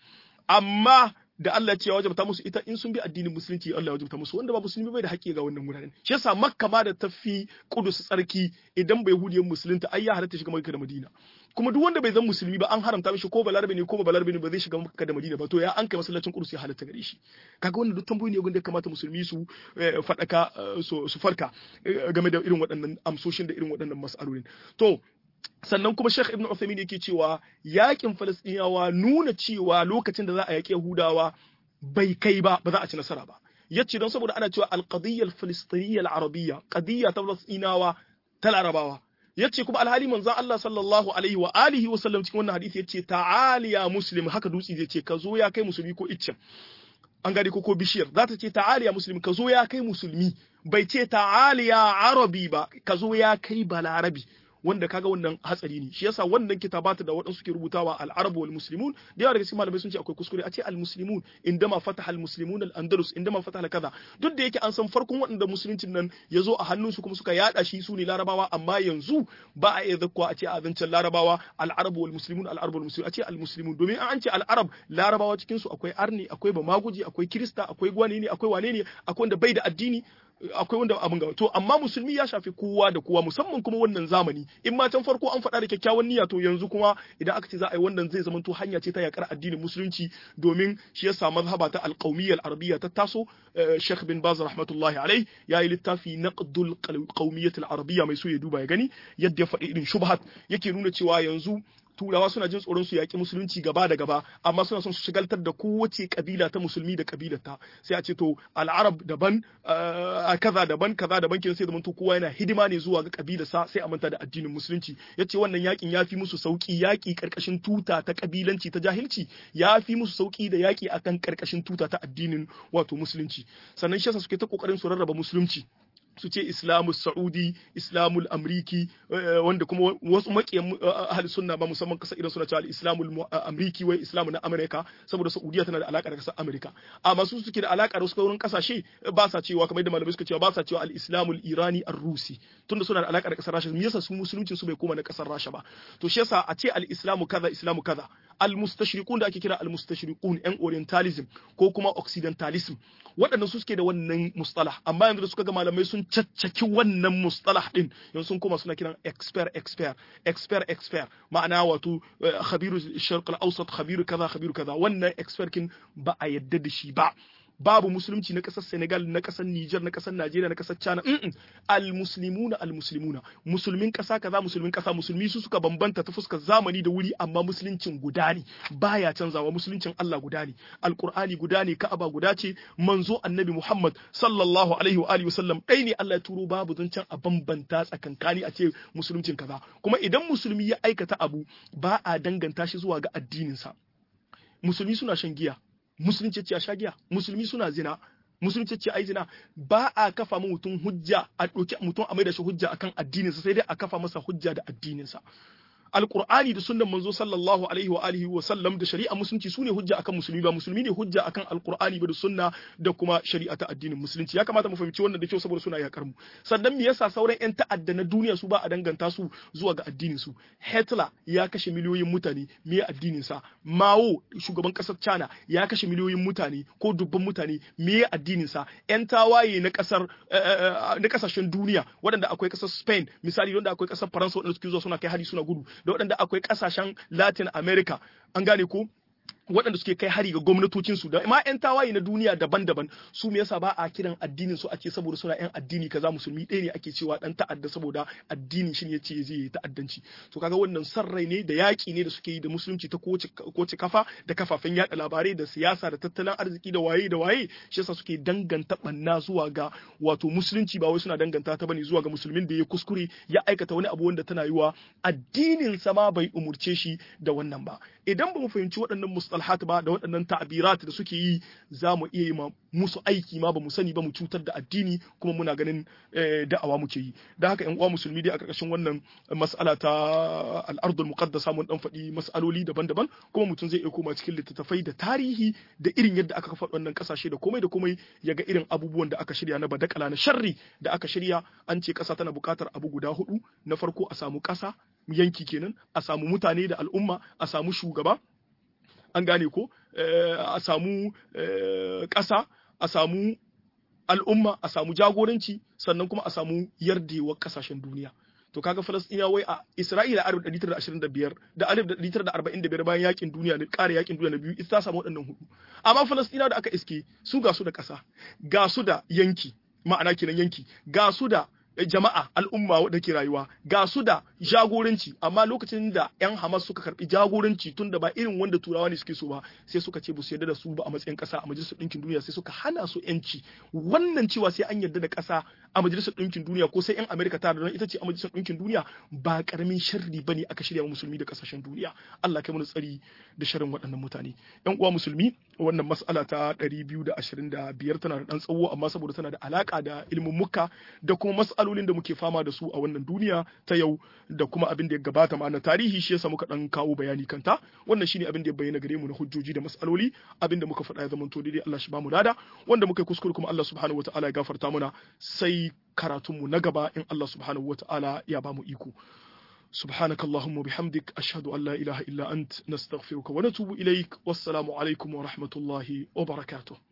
amma da Allah ce ya wajabta musu ita in sun bi addinin musulunci Allah ya wajabta musu wanda ba musulmi bai da haƙƙi ga wannan wuraren shi yasa makka ma da tafi kudus tsarki idan bai hudiyan musulunta ai ya halatta shiga makka da madina kuma duk wanda bai zan musulmi ba an haramta mishi ko balarabe ne ko ba balarabe ne ba zai shiga makka da madina ba to ya an kai masallacin kudus ya halatta gare shi kaga wannan duk tambayoyi ne wanda ya kamata musulmi su faɗaka su farka game da irin waɗannan amsoshin da irin waɗannan mas'alolin to sannan kuma Sheikh Ibn Uthaymeen yake cewa yakin Falastiniyawa nuna cewa lokacin da za a yaƙi Yahudawa bai kai ba ba za a ci nasara ba yace don saboda ana cewa al-qadiyya al-filistiniyya al-arabiyya qadiyya ta Falastinawa ta Larabawa yace kuma alhali manzon Allah sallallahu alaihi wa alihi wa sallam cikin wannan hadisi yace ta'ali ya muslim haka dutsi zai ce ka zo ya kai musulmi ko iccen an gari ko ko bishiyar za ta ce ta'ali ya musulmi ka zo ya kai musulmi bai ce ta'ali ya arabi ba ka zo ya kai balarabi wanda kaga wannan hatsari ne shi yasa wannan kitabata da waɗansu ke rubutawa al-arab wal muslimun da yawa daga cikin malamai sun ce akwai kuskure a ce al-muslimun indama fataha al-muslimun al-andalus indama fataha kaza duk da yake an san farkon waɗanda musuluncin nan ya zo a hannunsu kuma suka yada shi su ne larabawa amma yanzu ba a iya zakkuwa a ce a zancen larabawa al-arab wal muslimun al-arab wal muslimun a ce al-muslimun domin an ce al-arab larabawa cikin su akwai arni akwai bamaguji akwai kirista akwai gwani ne akwai wane ne akwai wanda bai da addini akwai wanda abin ga to amma musulmi ya shafi kowa da kowa musamman kuma wannan zamani in ma can farko an faɗa da kyakkyawan niyya to yanzu kuma idan aka ce za a yi wannan zai zama to hanya ce ta yakar addinin musulunci domin shi yasa mazhaba ta alqawmiyya al-arabiyya ta taso Sheikh bin Baz rahmatullahi alai yayi littafi naqdul qawmiyyah al-arabiyya mai so ya duba ya gani yadda ya faɗi irin shubhat yake nuna cewa yanzu turawa suna jin tsoron su yaƙi musulunci gaba da gaba amma suna son su shigaltar da kowace kabila ta musulmi da kabilarta sai a ce to al'arab daban kaza daban kaza daban kin sai da to kowa yana hidima ne zuwa ga kabilarsa sai a manta da addinin musulunci yace wannan yakin ya fi musu sauki yaki karkashin tuta ta kabilanci ta jahilci ya fi musu sauki da yaki akan karkashin tuta ta addinin wato musulunci sannan shi yasa suke ta kokarin su rarraba musulunci su ce islamu sa'udi islamul amriki wanda kuma wasu makiyan ahli sunna ba musamman kasa idan suna cewa al-islamul amriki wai islamu na amerika saboda saudiya tana da alaka da kasar amerika amma su suke da alaka da wasu kaurin kasashe ba sa cewa kamar yadda malamai suka cewa ba sa cewa al-islamul irani ar-rusi tunda suna da alaka da kasar rasha me yasa su musuluncin su bai koma na kasar rasha ba to shi yasa a ce al-islamu kaza islamu kaza al-mustashriqun da ake kira al-mustashriqun yan orientalism ko kuma occidentalism waɗannan su suke da wannan mustalah amma yanzu da suka ga malamai sun caccaki wannan mustalah din yanzu sun koma suna kiran expert expert expert expert ma'ana wato khabiru sharq al-awsat khabiru kaza khabiru kaza wannan expert kin ba a yadda da shi ba babu musulunci na kasar Senegal na kasar Niger na kasar Najeriya na kasar China mm al-muslimuna al-muslimuna musulmin kasa kaza musulmin kasa musulmi su suka bambanta ta fuskar zamani da wuri amma musuluncin guda ne baya canzawa musuluncin Allah guda ne alqur'ani guda ne ka'aba guda ce manzo annabi Muhammad sallallahu alaihi wa alihi wasallam dai ne Allah ya turo babu zancen a bambanta tsakankani a ce musuluncin kaza kuma idan musulmi ya aikata abu ba a danganta shi zuwa ga addininsa musulmi suna shan giya musulunci ce a sha giya musulmi suna zina musulunci ce ai zina ba a kafa mu mutum hujja a ɗauki mutum a mai da shi hujja akan addininsa sai dai a kafa masa hujja da addininsa alqur'ani da sunnan manzo sallallahu alaihi wa alihi wa sallam da shari'a musulunci sune hujja akan musulmi ba musulmi ne hujja akan alqur'ani ba da sunna da kuma shari'a ta addinin musulunci ya kamata mu fahimci wannan da kyau saboda suna yakar mu sannan me yasa sauran yan ta'adda na duniya su ba a danganta su zuwa ga addinin su Hitler ya kashe miliyoyin mutane me addinin sa Mao shugaban kasar China ya kashe miliyoyin mutane ko dubban mutane me addinin sa yan tawaye na kasar na kasashen duniya waɗanda akwai kasar Spain misali wanda akwai kasar Faransa waɗanda suke zuwa suna kai hari suna gudu da waɗanda akwai kasashen Latin America an gane ko waɗanda suke kai hari ga gwamnatocinsu da ma 'yan tawaye na duniya daban-daban su me yasa ba a kiran addinin su ake saboda suna 'yan addini kaza musulmi ɗaya ne ake cewa dan ta'adda saboda addinin shi ne yace zai yi ta'addanci to kaga wannan sarrai ne da yaƙi ne da suke yi da musulunci ta kowace kafa da kafafen yaɗa labarai da siyasa da tattalin arziki da waye da waye shi yasa suke danganta banna zuwa ga wato musulunci ba wai suna danganta ta bane zuwa ga musulmin da ya kuskure ya aikata wani abu wanda tana yiwa addinin sa ma bai umurce shi da wannan ba idan ba mu fahimci waɗannan mustalahat ba da waɗannan ta'abirat da suke yi za mu iya yi musu aiki ma ba mu sani ba mu cutar da addini kuma muna ganin da'awa muke yi da haka yan uwa musulmi dai a ƙarƙashin wannan mas'ala ta al'ardul muqaddasa mun dan faɗi mas'aloli daban-daban kuma mutum zai iya koma cikin littattafai da tarihi da irin yadda aka kafa wannan ƙasashe da komai da komai ya ga irin abubuwan da aka shirya na badakala na sharri da aka shirya an ce ƙasa tana buƙatar abu guda hudu na farko a samu ƙasa yanki kenan a samu mutane da al'umma a samu shugaba an gane ko a samu ƙasa a samu al'umma a samu jagoranci sannan kuma a samu yardewar ƙasashen duniya to kaga Falasɗina wai a Isra'ila alif ɗari tara ashirin da biyar da alif ɗari tara da arba'in da biyar bayan yakin duniya na ƙara yakin duniya na biyu ita ta samu waɗannan hudu amma Falasɗina da aka iske su ga su da ƙasa ga su da yanki ma'ana kenan yanki ga su da jama'a al'umma da ke rayuwa ga su da jagoranci amma lokacin da 'yan Hamas suka karbi jagoranci tun da ba irin wanda turawa ne suke so ba sai suka ce ba su yarda da su ba a matsayin kasa a majalisar ɗinkin duniya sai suka hana su yanci wannan cewa sai an yarda da kasa a majalisar ɗinkin duniya ko sai 'yan Amerika ta da ita ce a majalisar ɗinkin duniya ba karamin sharri bane aka shirya musulmi da kasashen duniya Allah kai mana tsari da sharrin waɗannan mutane 'yan uwa musulmi wannan mas'ala ta 225 tana da ɗan tsawo amma saboda tana da alaka da ilimin muka da kuma mas'alolin da muke fama da su a wannan duniya ta yau da kuma abin da ya gabata ma na tarihi shi yasa muka dan kawo bayani kanta wannan shine abin da ya bayyana gare mu na hujjoji da mas'aloli abin da muka faɗa ya zama to daidai Allah shi ba mu lada wanda muka yi kuskure kuma Allah subhanahu wataala ya gafarta muna sai karatunmu na gaba in Allah subhanahu wataala ya ba mu iko سبحانك اللهم وبحمدك أشهد أن لا إله إلا أنت نستغفرك ونتوب إليك والسلام عليكم ورحمة الله وبركاته